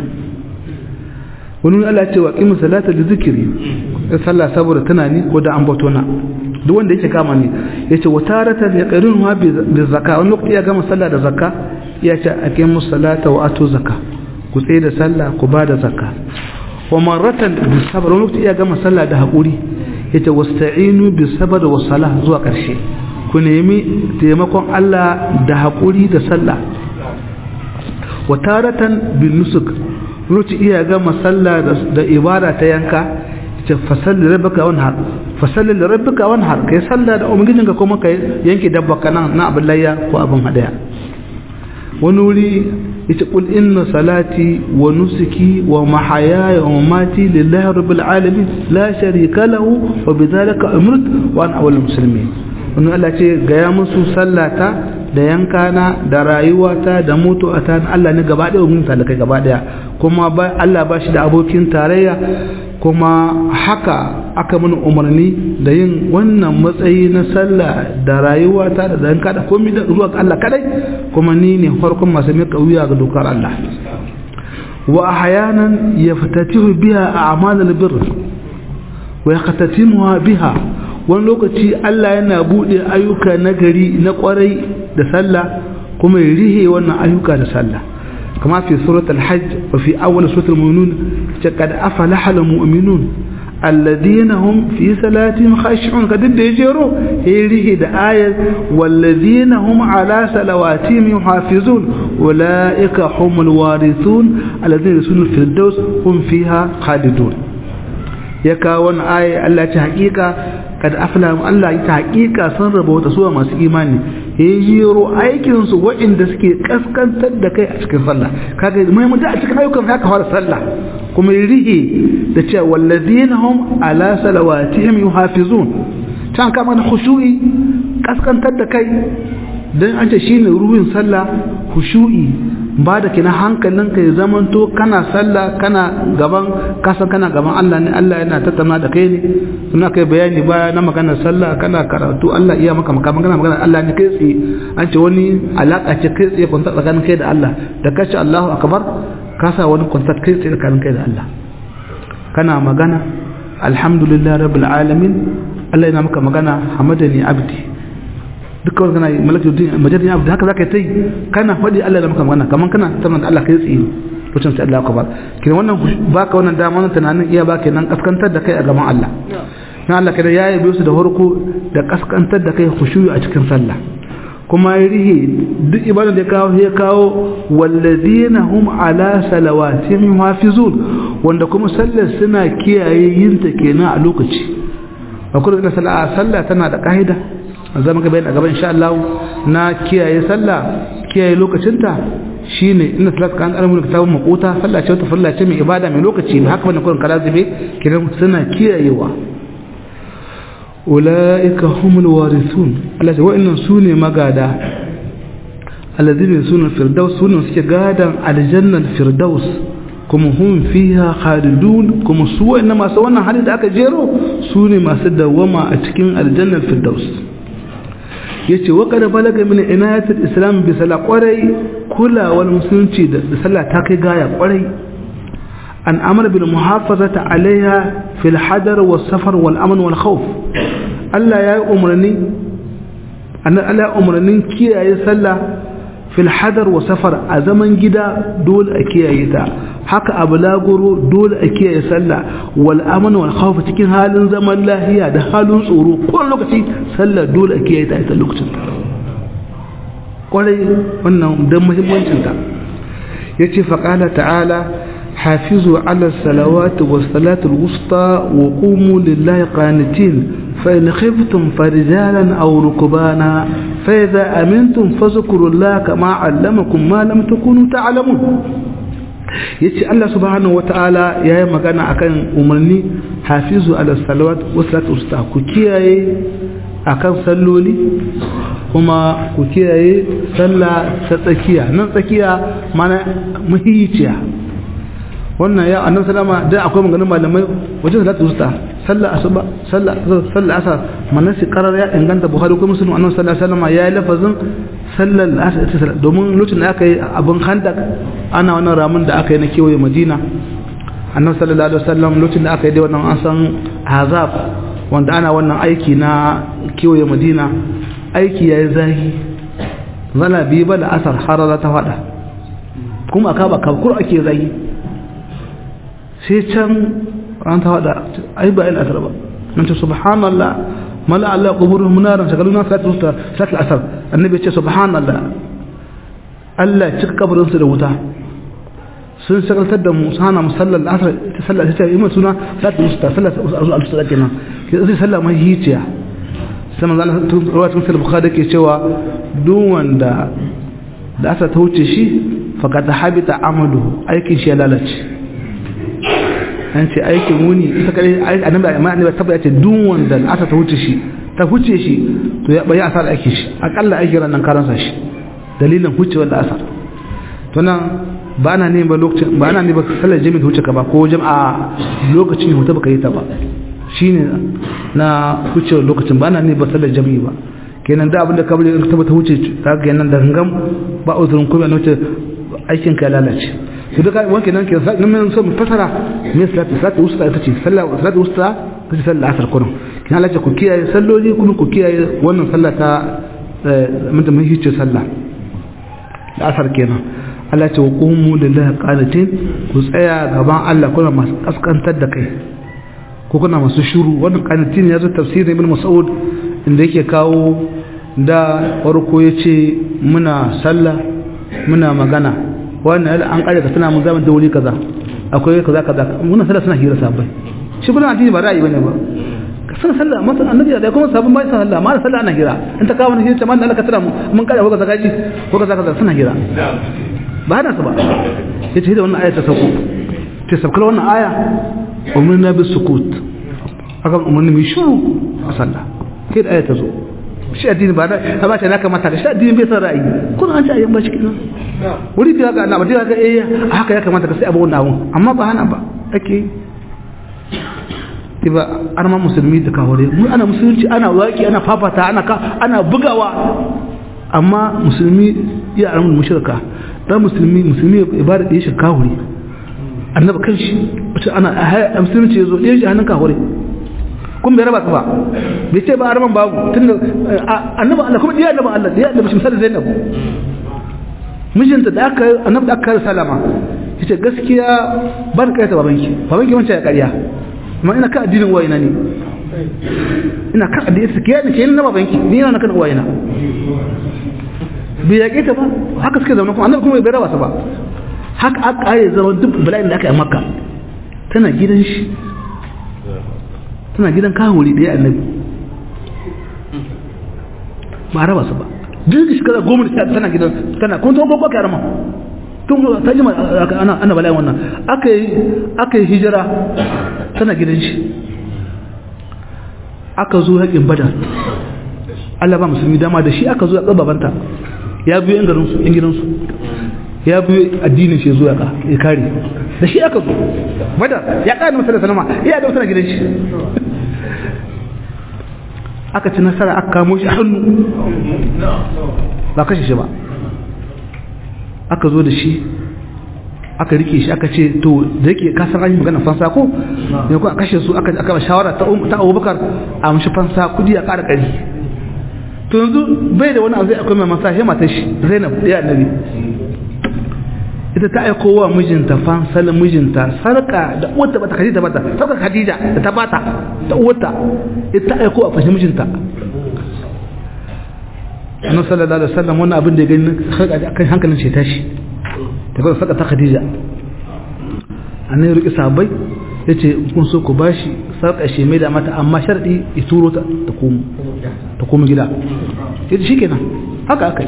wani Allah ce wa qimu salata li zikri sallah saboda tunani ko da ambato na duk wanda yake kama ni yace wa taratan yaqrinu bi zakka wani lokaci ya gama sallah da zakka ya ce aqimu salata wa atu zakka ku tsaye da sallah ku ba da zakka wa marratan bis sabr wani lokaci iya gama sallah da haƙuri yace wasta'inu bis sabr was salah zuwa ƙarshe ku nemi taimakon Allah da haƙuri da sallah wa taratan bin nusuk lokaci iya gama sallah da ibada ta yanka ce fasalli rabbaka wanhar fasalli rabbaka wanhar kai sallah da umgijinka kuma kai yanke dabba kana na abin layya ko abin hadaya wani wuri yace qul inna salati wa nusuki wa mahayaya wa mamati lillahi rabbil alamin la sharika lahu wa bidhalika umirtu wa ana awwalul muslimin wannan Allah ce ga ya musu sallata da yankana da rayuwata da mutuwata na Allah ne gaba ɗaya mun talakai gaba ɗaya kuma Allah ba shi da abokin tarayya kuma haka aka mun umarni da yin wannan matsayi na sallah da rayuwata da zanka da komai da zuwa ga Allah kadai kuma ni ne farkon masu mai wuya ga dokar Allah wa ahyanan yaftatihu biha a'malul birr wa yaqtatimuha biha wani lokaci Allah yana bude ayyuka na gari na kwarai da sallah kuma ya rihe wannan ayyuka da sallah kama fi surat al-hajj wa fi awwal surat al-mu'minun qad aflaha al-mu'minun alladhina hum fi salatihim khashi'un kadin da yajero ya rihe da ayat walladhina hum ala salawatihim yuhafizun ulaika humul warithun alladhina yusunu fil firdaus hum fiha khalidun ya kawo wannan aya Allah ta hakika kad afla Allah ya hakika sun raba wata suwa masu imani ya jiro aikin su waɗanda suke kaskantar da kai a cikin sallah kaga mai mutum a cikin ayyukan haka fara sallah kuma ya rihe da cewa wallazina hum ala salawatihim yuhafizun can kama na khushu'i kaskantar da kai dan an ce shine ruhin sallah khushu'i ba da kina hankalinka ya zamanto kana sallah kana gaban kasan kana gaban Allah ne Allah yana tattauna da kai ne suna kai bayani baya na maganar sallah kana karatu Allah iya maka maka magana maganar Allah ne kai tsaye an ce wani alaka ce kai tsaye kwanta tsakanin kai da Allah da kace Allahu akbar ka sa wani kwanta kai tsaye tsakanin kai da Allah kana magana alhamdulillah rabbil alamin Allah yana maka magana hamadani abdi duka wani kana malaka yudin majalin abu da haka zaka yi kana faɗi Allah da maka magana kaman kana tana da Allah kai tsaye lokacin sai Allah ka bar kina wannan baka wannan dama wannan tunanin iya baka nan kaskantar da kai a gaban Allah na Allah kada ya yabe su da farko da kaskantar da kai khushuyu a cikin sallah kuma ya rihe duk ibada da kawo ya kawo wallazina hum ala salawatihim hafizun wanda kuma sallar suna kiyaye yin ta kenan a lokaci akwai da sallah sallah tana da kaida zama ga bayan a gaban insha Allah na kiyaye sallah kiyaye lokacinta shine inna salat kan alamun kitabun maquta sallah ce wata sallah ce mai ibada mai lokaci ne haka bane kullun kala zube kiran suna kiyayewa ulaika humul warithun Allah wa innan sune magada alladhina sunu firdaus sunu suke gadan aljannal firdaus kuma hum fiha khalidun kuma su wa'annan masu wannan hali da aka jero su ne masu dawama a cikin aljannar firdaus yace wa kada balaga min inayatul islam bi sala kwarai kulawar musulunci da sallah ta kai gaya kwarai an amara bil muhafazati alaiha fil hadar was safar wal amn wal khawf Allah ya yi umarni an Allah umarnin kiyaye sallah fil hadar wa safar a zaman gida dole a kiyaye ta haka a bulaguro dole a kiyaye sallah wal amn wal khawf cikin halin zaman lahiya da halin tsoro ko lokaci sallah dole a kiyaye ta ita lokacin kwarai wannan dan muhimmancin ta yace fa qala ta'ala hafizu ala salawati was salatul wusta wa qumu lillahi qanitin فإن خفتم فرجالا أو ركبانا فإذا أمنتم فاذكروا الله كما علمكم ما لم تكونوا تعلمون yace Allah subhanahu wataala yayi magana akan umarni hafizu ala salawat wa salatu usta ku kiyaye akan salloli kuma ku kiyaye sallah ta tsakiya nan tsakiya mana muhiyiciya wannan ya annabi sallama da akwai maganin malamai wajen salatu usta sallar asuba sallar asar manasi karar ya inganta buhari ko musulun annabi sallallahu alaihi wasallam ya yi lafazin sallar asar domin lokacin da aka yi abin handak ana wannan ramin da aka yi na kewaye madina annabi sallallahu alaihi wasallam lokacin da aka yi dai wannan an san azab wanda ana wannan aiki na kewaye madina aiki yayi zahi zala bi ba da asar harara ta fada kuma aka ba kabkur ake zagi sai can ran ta wada ai ba il asar ba nan ce subhanallah mala Allah quburuhum munaran shagaluna salatu usta salatu asar annabi ce subhanallah Allah cika kabarin su da wuta sun shagaltar da mu sana musallar asar ta sallah ta yi suna salatu usta salatu usta kenan ke sai sallah mai hiciya sai manzo Allah tun rawatun sahih bukhari ke cewa duk wanda da asa ta wuce shi faqad habita amadu aikin shi ya lalace an ce aikin wuni ita kare annabi amma annabi tabbata ce duk wanda asa ta wuce shi ta huce shi to ya bayi asar aikin shi akalla aikin ran nan karansa shi dalilin hucewar da asar to nan ba na ne ba lokacin ba na ne ba sallar jami'a huce ka ba ko jama'a lokacin huta baka yi ta ba shine na hucewar lokacin ba na ne ba sallar jami'i ba kenan da abinda kabari in tabbata huce ta ga nan da hangam ba uzurin kuma na wuce aikin ka lalace to duka wanke nan ke nan mun so mu fasara me salatu salatu usta ita ce sallah salatu usta ita ce sallah asar kullum kina lalace ku kiyaye salloli kuma ku kiyaye wannan sallah ta mun da mun hice sallah da asar kenan Allah ce wa qumu lillahi qanitin ku tsaya gaban Allah kuna masu kaskantar da kai ko kuna masu shuru wannan qanitin ya zo tafsirin ibn mas'ud inda yake kawo da farko yace muna sallah muna magana wannan an kare ka tana mun zaman da wuri kaza akwai kaza kaza muna sallah suna hira sabai shi kuma addini ba ra'ayi bane ba ka san sallah masa annabi da kuma sabon bai san sallah ma sallah ana hira in ta kawo ne hira man Allah ka tana mun kare ko kaza gaji ko kaza kaza suna hira ba hana su ba yace da wannan aya ta sauko ta sauka wannan aya umarna bis sukut aka umarni mai shuru a sallah kai da aya ta zo shi addini ba da ta ba ta na kamata ka shi addini bai san ra'ayi kun an ci ayyan ba shi kenan wuri da ga na ba ga eh haka ya kamata ka sai abu wannan abun amma ba hana ba ake ba arman musulmi da kawure mu ana musulunci ana waki ana fafata ana ka ana bugawa amma musulmi ya arman mushrika dan musulmi musulmi ibada da ya shirka kawure annabi kanshi wace ana musulunci yazo ya shi hannun kawure kun bai raba ka ba bai ce ba arman babu tunda annabi Allah kuma diya annabi Allah diya annabi misali Zainab mijinta da aka annabi da aka salama yace gaskiya ban kai ta babanki babanki wancan ya ƙarya amma ina ka addinin wayina ne ina ka addinin su kiyaye ke na babanki ni ina kan wayina bai yaƙe ta ba haka suke zama kuma annabi kuma bai raba ta ba haka aka kare zama duk bala'in da aka yi makka tana gidan shi tana gidan kawuri da ya annabi ba raba su ba duk shekara goma da tana gidan tana kuma tun gwagwa kyarama tun ta jima ana ana bala'in wannan aka yi aka yi hijira tana gidan shi aka zo haƙin badar Allah ba musulmi dama da shi aka zo a tsababanta ya biyo yan garinsu yan gidansu ya biyo addinin shi zuwa ka ya kare da shi aka zo badar ya ƙara masa da sanama ya da masa gidan shi aka ci nasara aka kamo shi hannu ba kashe shi ba aka zo da shi aka rike shi aka ce to da yake kasar an yi magana fansa ko ne ko a kashe su aka aka shawara ta ta Abubakar a mishi fansa kudi a ƙara ƙari to yanzu bai da wani abu zai akwai mai masa shi matar shi Zainab ya annabi ita ta aiko wa mijinta fansal mijinta sarka da uwarta bata Khadija bata sarka Khadija da ta bata ta uwarta ita ta aiko a fashi mijinta annabi sallallahu alaihi wasallam wannan abin da ya gani kan hankalin shi tashi ta kuma saka ta khadija annabi ya riƙe sabai ya ce kun so ku bashi sarƙa shi mai da mata amma sharɗi ya turo ta ta komo ta komo gida ya ce shi kenan haka aka yi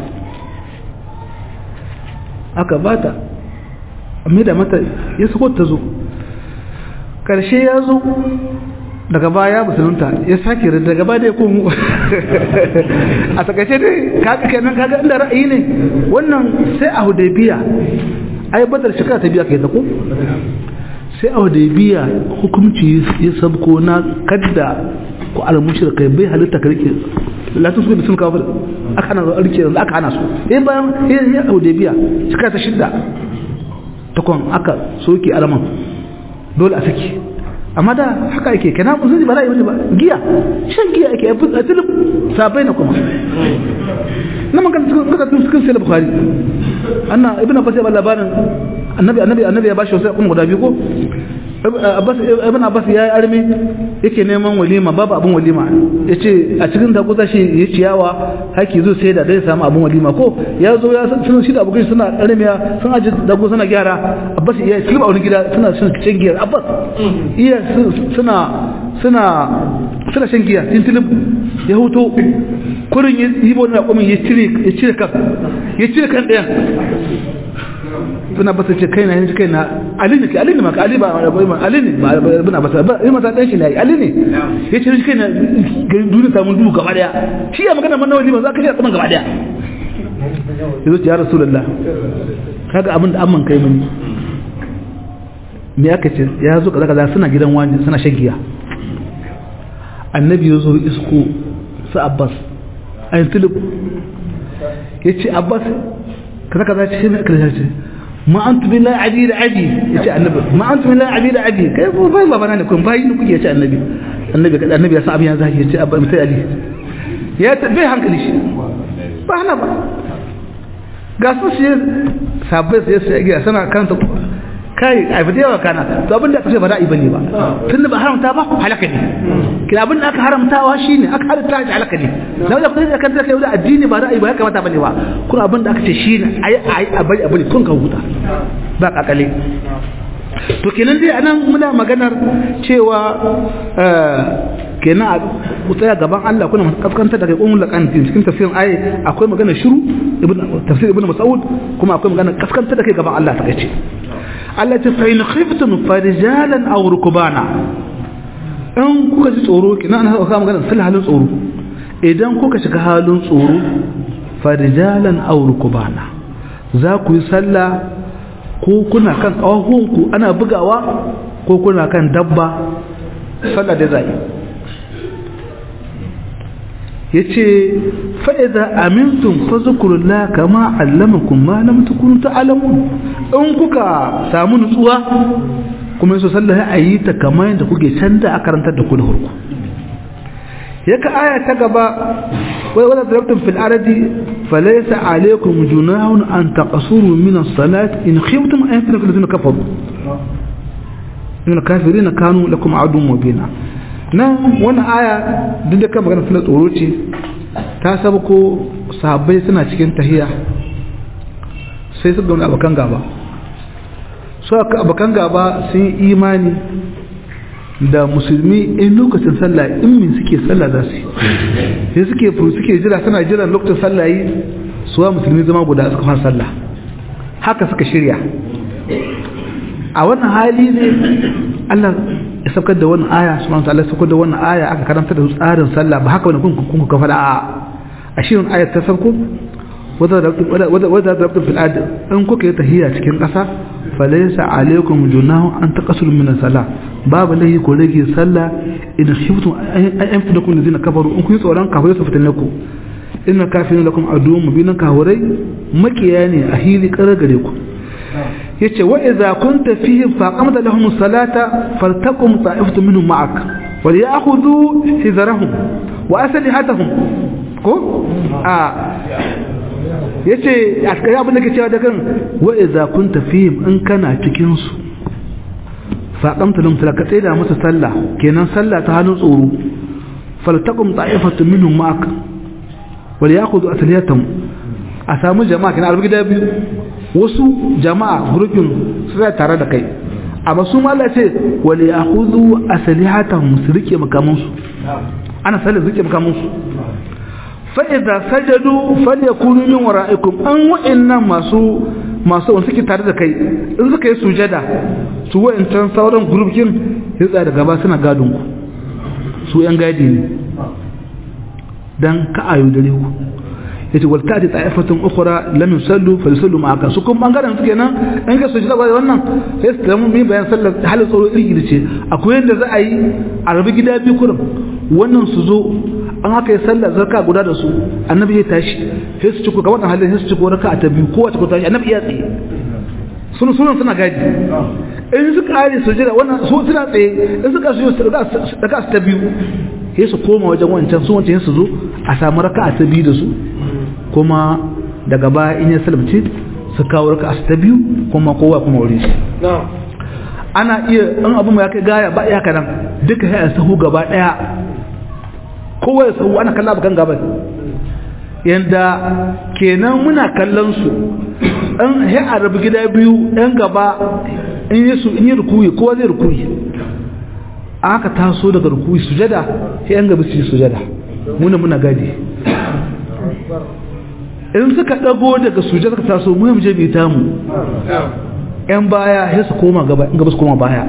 aka ba ta mai da mata ya sako ta zo ƙarshe ya zo daga baya musulunta ya sake da daga baya da ya komo a takaice dai kaga kenan kaga inda ra'ayi ne wannan sai a hudaybiya ai badar shekara ta biya kai ta ko sai a hudaybiya hukunci ya sabko na kadda ko al kai bai halitta ka rike latin su da sun kawo aka hana rike yanzu aka hana su eh bayan ya hudaybiya shekara ta shidda takwan aka soke alaman dole a saki amma da haka ake kana musulmi ba ra'ayi ba giya shan giya ake a tilib sabai na kuma na man kan cikin sai bukhari anna ibnu abbas ya ba labarin annabi annabi annabi ya bashi wasu kuma guda biyu ko abbas ibn abbas ya yi armi yake neman walima babu abun walima yace a cikin da kusa shi ya ciyawa haki zo sai da dai samu abun walima ko ya zo ya sun shi da abokai suna armiya sun aje dago suna gyara abbas ya tilba wani gida suna shan shan giya abbas iya suna suna suna shan giya tin tilib ya huto kurin yi bo na kuma ya cire ya cire kan ya cire kan ɗayan suna basa ce kai na yanzu kai na ali ne ali ne maka ali ba ali ne ba bana basa ba yi masa dan shi ne ali ne ya ce kai na garin duniya samun duhu gaba daya shi ya magana man nawali ba za ka shi tsaman gaba daya yazo ya rasulullah kaga abin da amman kai mani me aka ce ya zo kaza kaza suna gidan wani suna shagiya annabi ya zo isko su abbas ayin tulub ya ce abbas kaza kaza ce ne kaza ce ma antu billahi adi da adi yace annabi ma antu billahi adi da adi kai ko bai babana ne kun bai ni kuke yace annabi annabi kada annabi ya san abin ya zaki yace abba mutai ali ya bai hankali shi ba hana ba ga su shi sabbai sai sai ga sana kanta kai a fita yawa kana to abin da aka ce ba da'i bane ba tun da ba haramta ba halaka ne kina abin da aka haramtawa shine aka halatta shi halaka ne na da kuma kan da kai da addini ba da'i ba ya kamata bane ba kuma abin da aka ce shine ayi ayi a bari a bari kun ka huta ba kakale to kenan dai anan muna maganar cewa kenan a tsaya gaban Allah kuna kaskantar da kai kun lakan cikin tafsirin ayi akwai magana shiru ibn tafsir ibn mas'ud kuma akwai magana kaskantar da kai gaban Allah ta kace Allah ta fa in khiftum farijalan aw rukbana in kuka ji tsoro kina ana ka magana sai halin tsoro idan kuka shiga halin tsoro farijalan aw rukbana za ku yi sallah ko kuna kan kawahunku ana bugawa ko kuna kan dabba sallah da zai yace fa idza amintum fazkurullah kama allamakum ma lam takunu ta'lamun in kuka samu nutsuwa kuma yaso sallah ayi ta kamar yadda kuke canda a karantar da ku da hurku yaka aya ta gaba wai wala darabtum fil ardi falaysa alaykum junahun an taqsuru min as-salat in khiftum an yaftaku alladhina kafaru min kafirin kanu lakum adun mubina nan wani aya duk da kan magana suna tsoro ce ta saba ko sahabbai suna cikin tahiya sai su gauna abokan gaba su abokan gaba sun yi imani da musulmi in lokacin sallah in min suke sallah za su sai suke furu suke jira suna jira lokacin sallah yi suwa musulmi zama guda suka fara sallah haka suka shirya a wannan hali ne Allah ya saukar da wannan aya subhanahu wa ta'ala ya saukar da wannan aya aka karanta da tsarin sallah ba haka wani kun kun ka fada a a shirin ayat ta sauko wadda da rabtin fil ard in kuka yi tahiyya cikin ƙasa falaysa alaykum junahu an taqasulu min salah babu lahi ko rage sallah in khiftum an fidakum ladina kafaru in kun tsoron kafirai su fitanne ku inna kafirin lakum aduwwun mubinan kafirai makiya ne a hili kare gare ku yace wa idza kunta fihim faqamta lahum salata faltakum ta'ifatu minhum ma'ak wal ya'khudhu hizrahum wa aslihatahum ko a yace askari abin da ke cewa da kan wa idza kunta fihim in kana cikin su faqamta lahum salata kai da musu sallah kenan sallah ta hannun tsoro faltakum ta'ifatu minhum ma'ak wal ya'khudhu aslihatahum a samu jama'a kenan albi gida biyu wasu jama'a grupin suna tare da kai amma su ma Allah ce wal ya'khudhu aslihatahum su rike makamansu ana sallar rike makamansu fa idza sajadu falyakunu min wara'ikum an wa'annan masu masu wanda suke tare da kai in suka yi sujada su wa'ancan sauran grupin ya tsaya da gaba suna gadon ku su yan gadi ne dan ka ayu dare ku yace wal ta'ti ta'ifatun ukhra lam yusallu falyusallu ma'aka su kun bangaren su kenan in ka sujada ga wannan sai su tamu mi bayan sallar halin tsoro iri ce akwai yadda za a yi a rabi gida biyu kurum wannan su zo an haka yi sallar zarka guda da su annabi ya tashi sai su ciko ga wannan halin sai su ciko raka ta biyu kowace ko tashi annabi ya tsaye sun sunan suna gadi in su kare sujada wannan su suna tsaye in suka su daga su ta biyu sai su koma wajen wancan su wancan su zo a samu raka'a ta biyu da su kuma daga baya in ya salamce su kawo raka'a ta biyu kuma kowa kuma wurin shi ana iya in abu ya kai gaya ba iya kanan duka ya sahu gaba daya kowa ya sahu ana kalla bakan gaban yanda kenan muna kallon su in ya arabi gida biyu yan gaba in yi su in yi rukuyi kowa zai rukuyi aka taso daga rukuyi sujada sai yan gaba su yi sujada muna muna gadi in suka dago daga sujada suka taso mu mu je bi ta mu yan baya sai su koma gaba in gaba su koma baya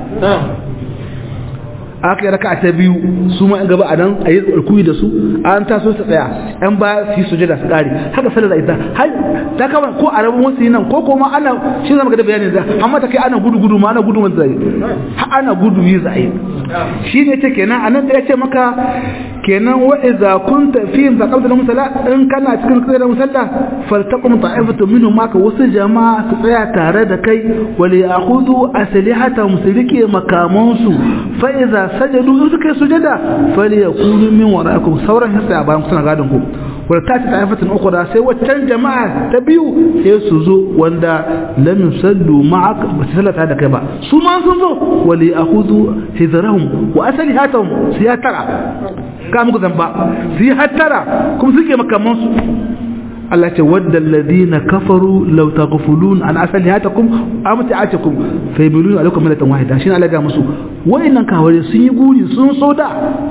aka yi raka ta biyu su ma gaba a nan a yi rukuyi da su an taso su tsaya yan baya su yi sujada su kare haka sallar ita har ta kama ko a rabin wasu nan ko kuma ana shi zama ga da bayanin da amma ta kai ana gudu gudu ma ana gudu wanda zai ha ana gudu yi zai shi ne ce kenan anan da ya ce maka kenan wa idza kunta fihim faqamta lahum salat in kana cikin kai da musalla faltaqum ta'ifatu minhum maka wasu jama'a su tsaya tare da kai wa li ya'khudhu aslihatahum sirike makamansu fa idza sajadu in suka yi sujada fali yakunu min wara'ikum sauran hissa bayan suna gadon ku wala ta ta ta'ifatin ukhra sai waccan jama'a ta biyu sai su zo wanda lam yusallu ma'ak ba su sallata da kai ba su ma sun zo wali akhudhu hidrahum wa aslihatahum su ya tara ka muku zamba su yi hattara kuma suke makaman su Allah ce wadda alladhina kafaru law taghfulun an aslihatakum amti'atukum fayabilun alaikum milatan wahida shine Allah ga musu wayannan kaware sun yi guri sun so da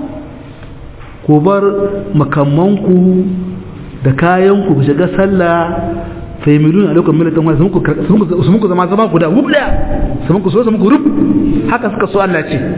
ku bar makamanku da kayanku ku shiga sallah fayabilun alaikum milatan wahida sun muku zama zama guda guda sun muku so sun muku rub haka suka so Allah ce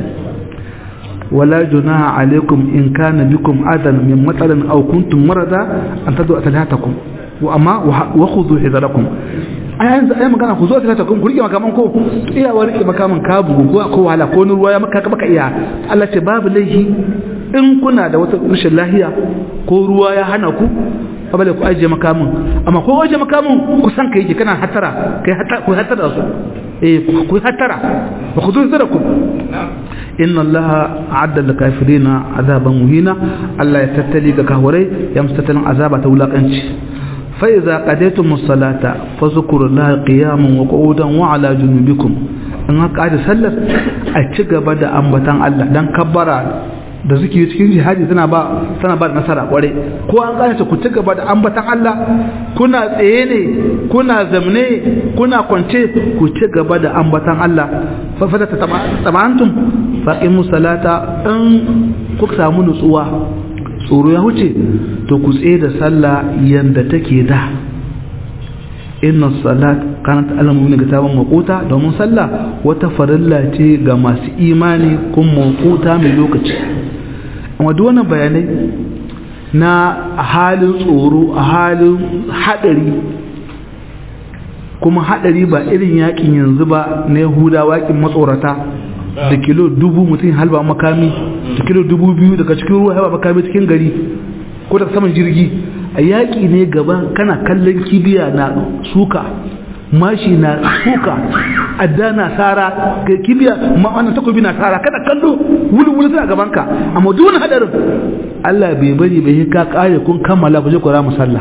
ولا جناح عليكم إن كان بكم أذى من مطر أو كنتم مرضى أن تدعوا أسلحتكم وأما وخذوا حذركم ai yanzu ai magana ku zo ta ta kun kurke makaman ko iya wani makaman ka bugu ko ko wala ko ruwa ya maka baka iya Allah ce babu laifi in kuna da wata rashin lahiya ko ruwa ya hana ku abale ku aje makamin amma ko aje makamin ku san kai kana hatara kai hatara ku hatara su eh ku hatara wa khudhu zarakum inna allaha a'adda lil kafirina azaban muhina Allah ya tattali ga kahurai ya mustatalin azaba ta wulakanci fa idza qadaytum as-salata fazkuru allaha qiyaman wa qu'udan wa ala junubikum in haka da sallar a ci gaba da ambatan Allah dan kabbara da suke cikin jihadi tana ba tana ba nasara kware ko an kare ku ci gaba da ambatan Allah kuna tsaye ne kuna zamne kuna kwance ku ci gaba da ambatan Allah fa fa ta tabantum faqimu salata in kuka samu nutsuwa tsoro ya huce to ku tsaye da sallah yanda take da inna salat kanat alamu min kitaban maquta domin sallah wata farilla ce ga masu imani kun maquta mai lokaci amma duk wannan bayanai na halin tsoro a halin hadari kuma hadari ba irin yakin yanzu ba na yahudawa yakin matsorata da kilo dubu mutum halba makami da kilo dubu biyu daga cikin ruwa halba makami cikin gari ko daga saman jirgi a yaƙi ne gaba kana kallon kibiya na suka mashi na suka adda na tsara kibiya ma'anar takobi na tsara kada kallo wuli wuli suna gabanka amma duk wani hadarin Allah bai bari bai ka kare kun kammala ku je ku ramu sallah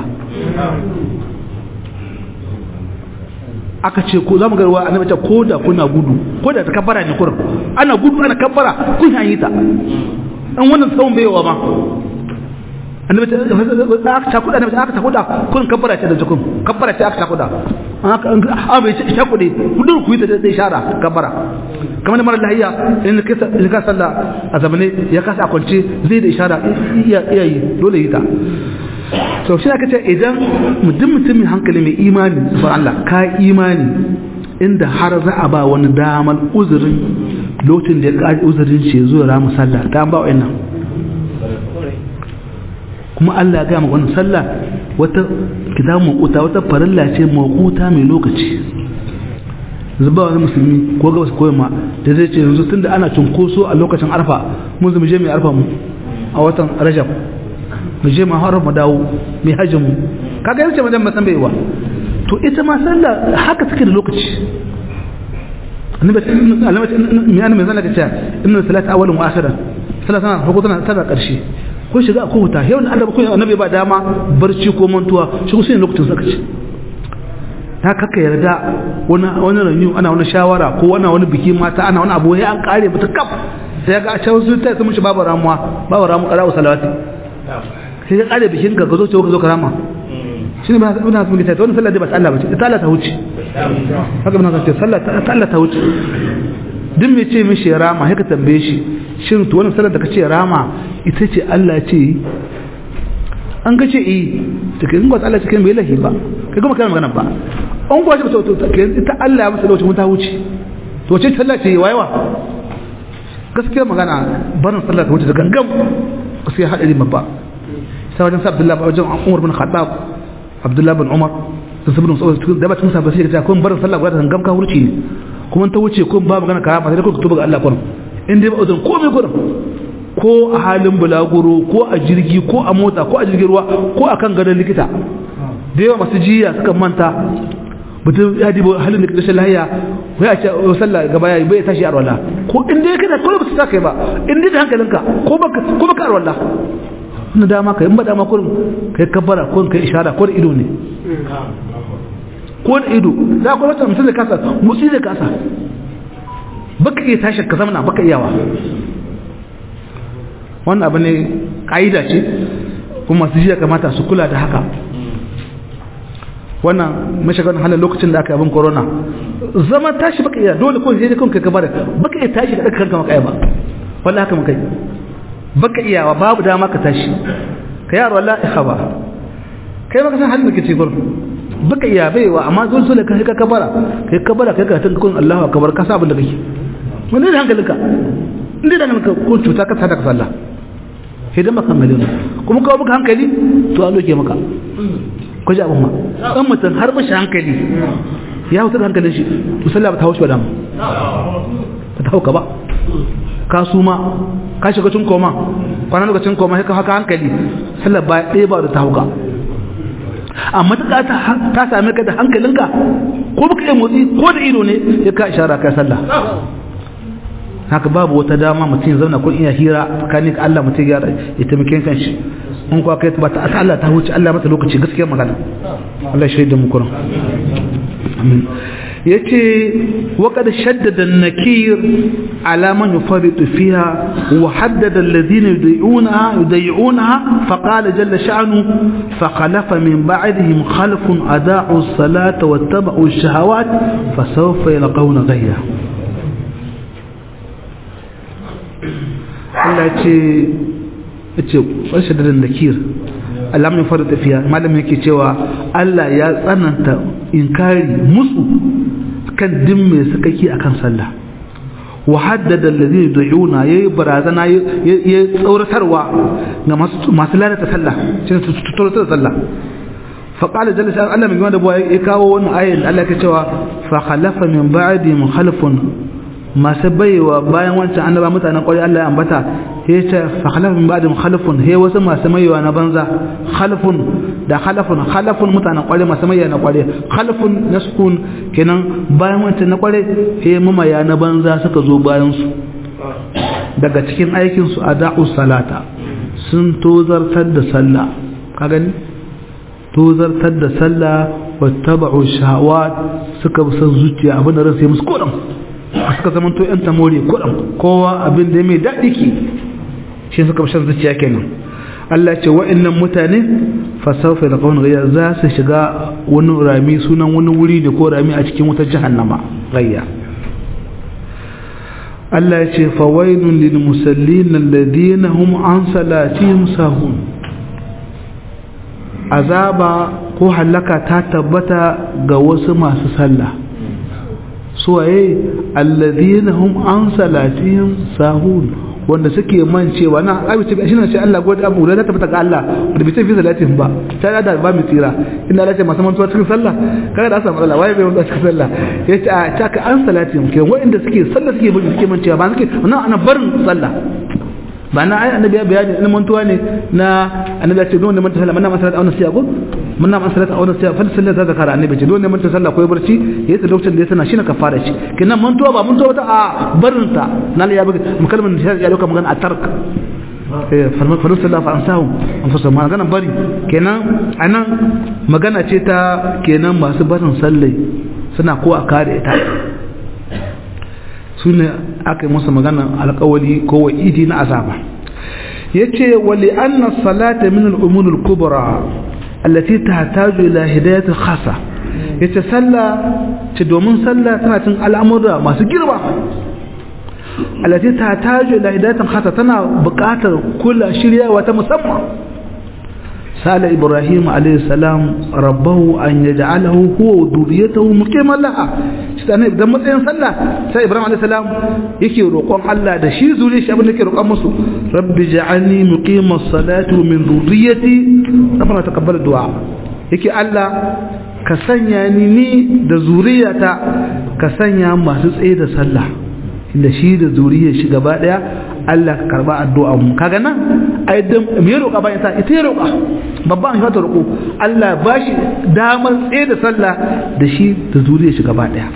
aka ce ko zamu garwa annabi ta ko da kuna gudu ko da ta kabbara ne kurin ana gudu ana kabbara kun yi ta an wannan tsawon baiwa ma annabi ta aka ta kuda annabi aka ta kuda kun kabbara ce da jikun kabbara ce aka ta kuda aka an bai ta kude mudur ku yi ta da ishara kabbara kamar mara lahiya in ka in ka sallah a zamane ya kasa a kwance zai da ishara iya iya yi dole yi ta to shi aka ce idan mutum mutumin hankali mai imani subhan Allah ka imani inda har za a ba wani damar uzurin lokacin da ya ƙari uzurin ce zuwa ramu sallah ta ba wa'annan kuma Allah ya maka wannan sallah wata kitabun makuta wata farilla ce makuta mai lokaci zuba wani musulmi ko gabas ko yamma da zai ce yanzu tunda ana cunkoso a lokacin arfa mun zama je mai arfa mu a watan rajab mu je mu harar mu dawo mai hajjin mu kaga yace madan ba san bai wa to ita ma sallah haka take da lokaci annabi alamati mai annabi zan ka ce inna salata awwalun wa akhiran salata na farko tana tana karshe ko shiga ko huta yau Allah ko annabi ba dama barci ko mantuwa shi ko sai lokacin saka ce ta kaka yarda wani wani ranyu ana wani shawara ko wani wani biki mata ana wani abu ya an kare mata kaf sai ya ga a can su ta sun shi babu ramuwa babu ramu qara'u salawati sai ya kare bikin ka zo ce ka zo karama shi ne ba na sun ta wannan sallah dai ba Allah ba ce ta Allah ta wuce haka muna ce sallah ta Allah ta wuce duk mai ce mishi rama haka tambaye shi shin to wannan sallar da kace rama ita ce Allah ce an ga ce eh to kai ba Allah cikin bai lahi ba kai kuma kana magana ba an gwaje ba to kai ita Allah ya masa lokacin ta wuce to ce sallah ce wayewa gaskiya magana barin sallah ta wuce da gangam gaskiya hadari babba sai wajen sa Abdullahi wajen Umar bin Khattab Abdullahi bin Umar sun sabu da da ba tun sa ba sai ta kun barin sallah guda da gangam ka wuce ne kuma ta wuce kun ba magana karama sai kun tuba ga Allah kun in dai ba uzun komai gurin ko a halin bulaguro ko a jirgi ko a mota ko a jirgin ruwa ko a kan gadon likita da yawa masu jiya suka manta mutum ya dibo halin da rashin lahiya ko ya ce sallah gaba ya bai tashi arwala ko in dai kana ko ba su kai ba in dai da hankalinka ko baka ko baka arwala na dama kai in ba dama kurin kai kabbara ko kai ishara ko da ido ne ko da ido za ku wata mutum da kasa mutsi da kasa baka iya tashi ka zamana baka iyawa wannan abu ne ƙa'ida ce kuma masu jiya kamata su kula da haka wannan mashigar halin lokacin da aka abin corona zama tashi baka iya dole ko sai kanka ka bada baka iya tashi da kanka maka ba wallahi haka mukai baka iyawa babu dama ka tashi ka yaro wallahi ihaba kai baka san halin da kake gurin baka iya baiwa amma dole dole ka ka kabara kai kabara kai ka tun kun Allahu akbar ka sa abin da kake mun ne hankalinka inda da hankalinka ko cuta ka sada ka sallah sai dan baka hankali kuma kawo baka hankali to an doke maka ko ji abin ma dan mutum har bashi hankali ya hutar hankalin shi to sallah ba ta haushi ba dama ba ta hauka ba ka suma ka shiga cin koma kwana lokacin koma haka haka hankali sallah ba ɗaya ba da ta hauka amma ta ta same ka da hankalinka ko baka yi motsi ko da ido ne ya ka ishara kai sallah haka babu wata dama mutum ya zauna ko iya hira tsakanin ka Allah mutum ya ya taimake kan shi in kuwa kai ba ta Allah ta huce Allah mata lokaci gaskiya magana Allah shi da mu kuran amin yace wa qad shaddada an-nakir ala man yufaritu fiha wa haddada alladhina yudayuna yudayuna fa qala jalla sha'nu fa khalafa min ba'dihim khalfun adaa'u as-salata wattaba'u ash-shahawat fa sawfa yalqawna ghayya Allah ce ce wasu da nakir Allah mai fara tafiya malamin yake cewa Allah ya tsananta inkari musu kan din mai sakaki akan sallah wa haddada allazi yud'una yayi barazana yayi tsauratarwa ga masu lalata sallah shine su tsauratar sallah fa qala jalla sha Allah mai wanda ya kawo wannan ayat Allah yake cewa fa khalafa min ba'di mukhalafun masu baiwa bayan wancan annaba mutanen kwarai Allah ya ambata ya ce fa khalafun ba'dhum khalafun he wasu masu maiwa na banza khalafun da khalafun khalafun mutanen kwarai masu maiwa na kwarai khalafun naskun kenan bayan wancan na kwarai he mamaya na banza suka zo bayan su daga cikin aikin su ada'u salata sun tozartar da sallah ka gani tozartar da sallah wattaba'u shahawat suka bi san zuciya abin da ransa ya musu kodan suka zama to yan tamori kudin kowa abin da mai daɗi ke shi suka bashar zuciya kenan Allah ce wa'annan mutane fasaufa da kawai gayya za su shiga wani rami sunan wani wuri da ko rami a cikin wutar jahannama gayya Allah ya ce fawailun lil musallin alladhina hum an salatihim sahun azaba ko halaka ta tabbata ga wasu masu sallah suwaye alladhina hum an salatihim sahun wanda suke mancewa na abice shi ne sai Allah gode abu da tabbata ga Allah wanda bai tafi salatin ba ta da ba mu tsira inna Allah ce masu mantuwa cikin sallah kaga da samu Allah waye bai mantuwa cikin sallah yace a ta ka an salatin ke wanda suke sallah suke bin suke mancewa ba suke wannan ana barin sallah ba na ai annabi ya bayani in mantuwa ne na annabi ya ce don ne manta sallah manna masalat auna siya ko manna masalat auna siya fa sallah ta zakara annabi ce don ne manta sallah ko barci yayi ta lokacin da ya sana shine kafara shi kinan mantuwa ba mantuwa ta a barin ta nan ya buga mukalmin ya dauka magana a tark eh farma faru sallah fa ansahu an fasa magana bari kenan anan magana ce ta kenan masu barin sallai suna ko a kare ita su ne aka yi musu magana alkawali ko wa'idi na azaba ya ce wali anna salata min al'umunul kubra allati tahtaju ila hidayatul khasa yace sallah ce domin sallah tana cin al'amura masu girma allati tahtaju ila hidayatul khasa tana buƙatar kula shiryawa ta musamman سأل إبراهيم عليه السلام ربه أن يجعله هو وذريته مقيما لها شتانا إذا متين صلى سأل إبراهيم عليه السلام يكي رقم الله ده شي زولي شي أبن يكي رقم مصر رب جعلني مقيم الصلاة من ذريتي ربنا تقبل الدعاء يكي الله كسنيا ني ده ذريتا كسنيا ما تسعي ده صلى da shi da zuriyar shi gaba daya Allah ka karba addu'a mu kaga nan ai dan me ya roƙa bayan sa ita ya roƙa babban shi ta roƙo Allah ba shi damar tsaye da sallah da shi da zuriyar shi gaba daya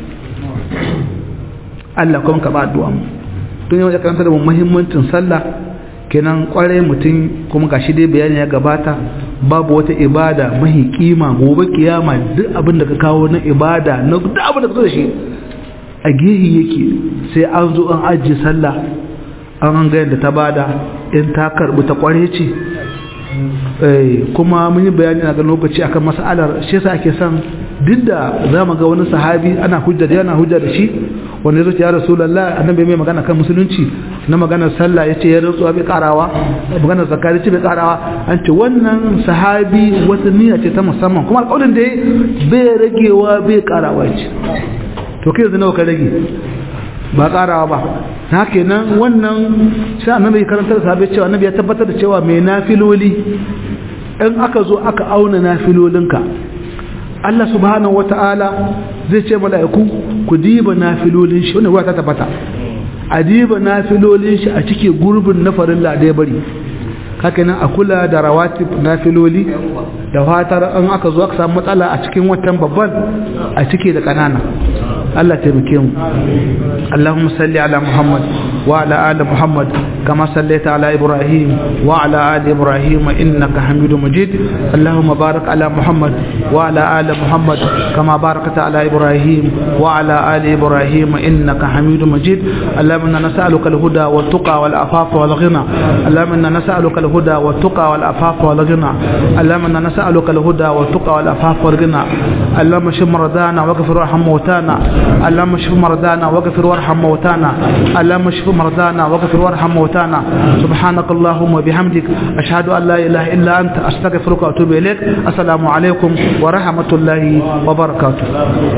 Allah kuma ka ba addu'a mu don yau ya karanta da muhimmancin sallah kenan kwarai mutum kuma gashi dai bayani ya gabata babu wata ibada mahi kima gobe kiyama duk abin da ka kawo na ibada na duk abin da ka zo da shi a gehi yake sai an zo an ajiye sallah an an da ta bada in ta karbi ta kware ce kuma mun yi bayani a ga lokaci akan mas'alar shi yasa ake son duk da za mu ga wani sahabi ana hujja da yana hujja da shi wanda ya ya rasulullah annabi mai magana kan musulunci na maganar sallah yace ya rantsuwa bai karawa maganar zakari ce bai karawa an ce wannan sahabi wata niyya ce ta musamman kuma alƙawarin da bai ragewa bai karawa ce to kai yanzu nawa ka rage ba karawa ba na kenan wannan sai annabi karantar sahabbai cewa annabi ya tabbatar da cewa mai nafiloli in aka zo aka auna nafilolinka Allah subhanahu wata'ala zai ce mala'iku ku diba nafilolin shi wannan ruwa ta tabbata a diba nafilolin shi a cike gurbin na farilla da ya bari haka nan a kula da rawatib nafiloli da fatar an aka zo aka samu matsala a cikin watan babban a cike da kanana Allah taimake mu Allahumma salli ala Muhammad wa ala ali Muhammad kama sallaita ala Ibrahim wa ala ali Ibrahim innaka Hamidum Majid Allahumma barik ala Muhammad wa ala ali Muhammad kama barakta ala Ibrahim wa ala ali Ibrahim innaka Hamidum Majid Allahumma inna nas'aluka al-huda wat tuqa wal afafa wal ghina Allahumma inna nas'aluka al-huda wat tuqa wal afafa wal ghina Allahumma inna nas'aluka al-huda wat tuqa wal afafa wal ghina Allahumma shfi maradana waghfir warham mawtana اللهم اشف مرضانا واغفر وارحم موتانا اللهم اشف مرضانا واغفر وارحم موتانا سبحانك اللهم وبحمدك اشهد ان لا اله الا انت استغفرك واتوب اليك السلام عليكم ورحمه الله وبركاته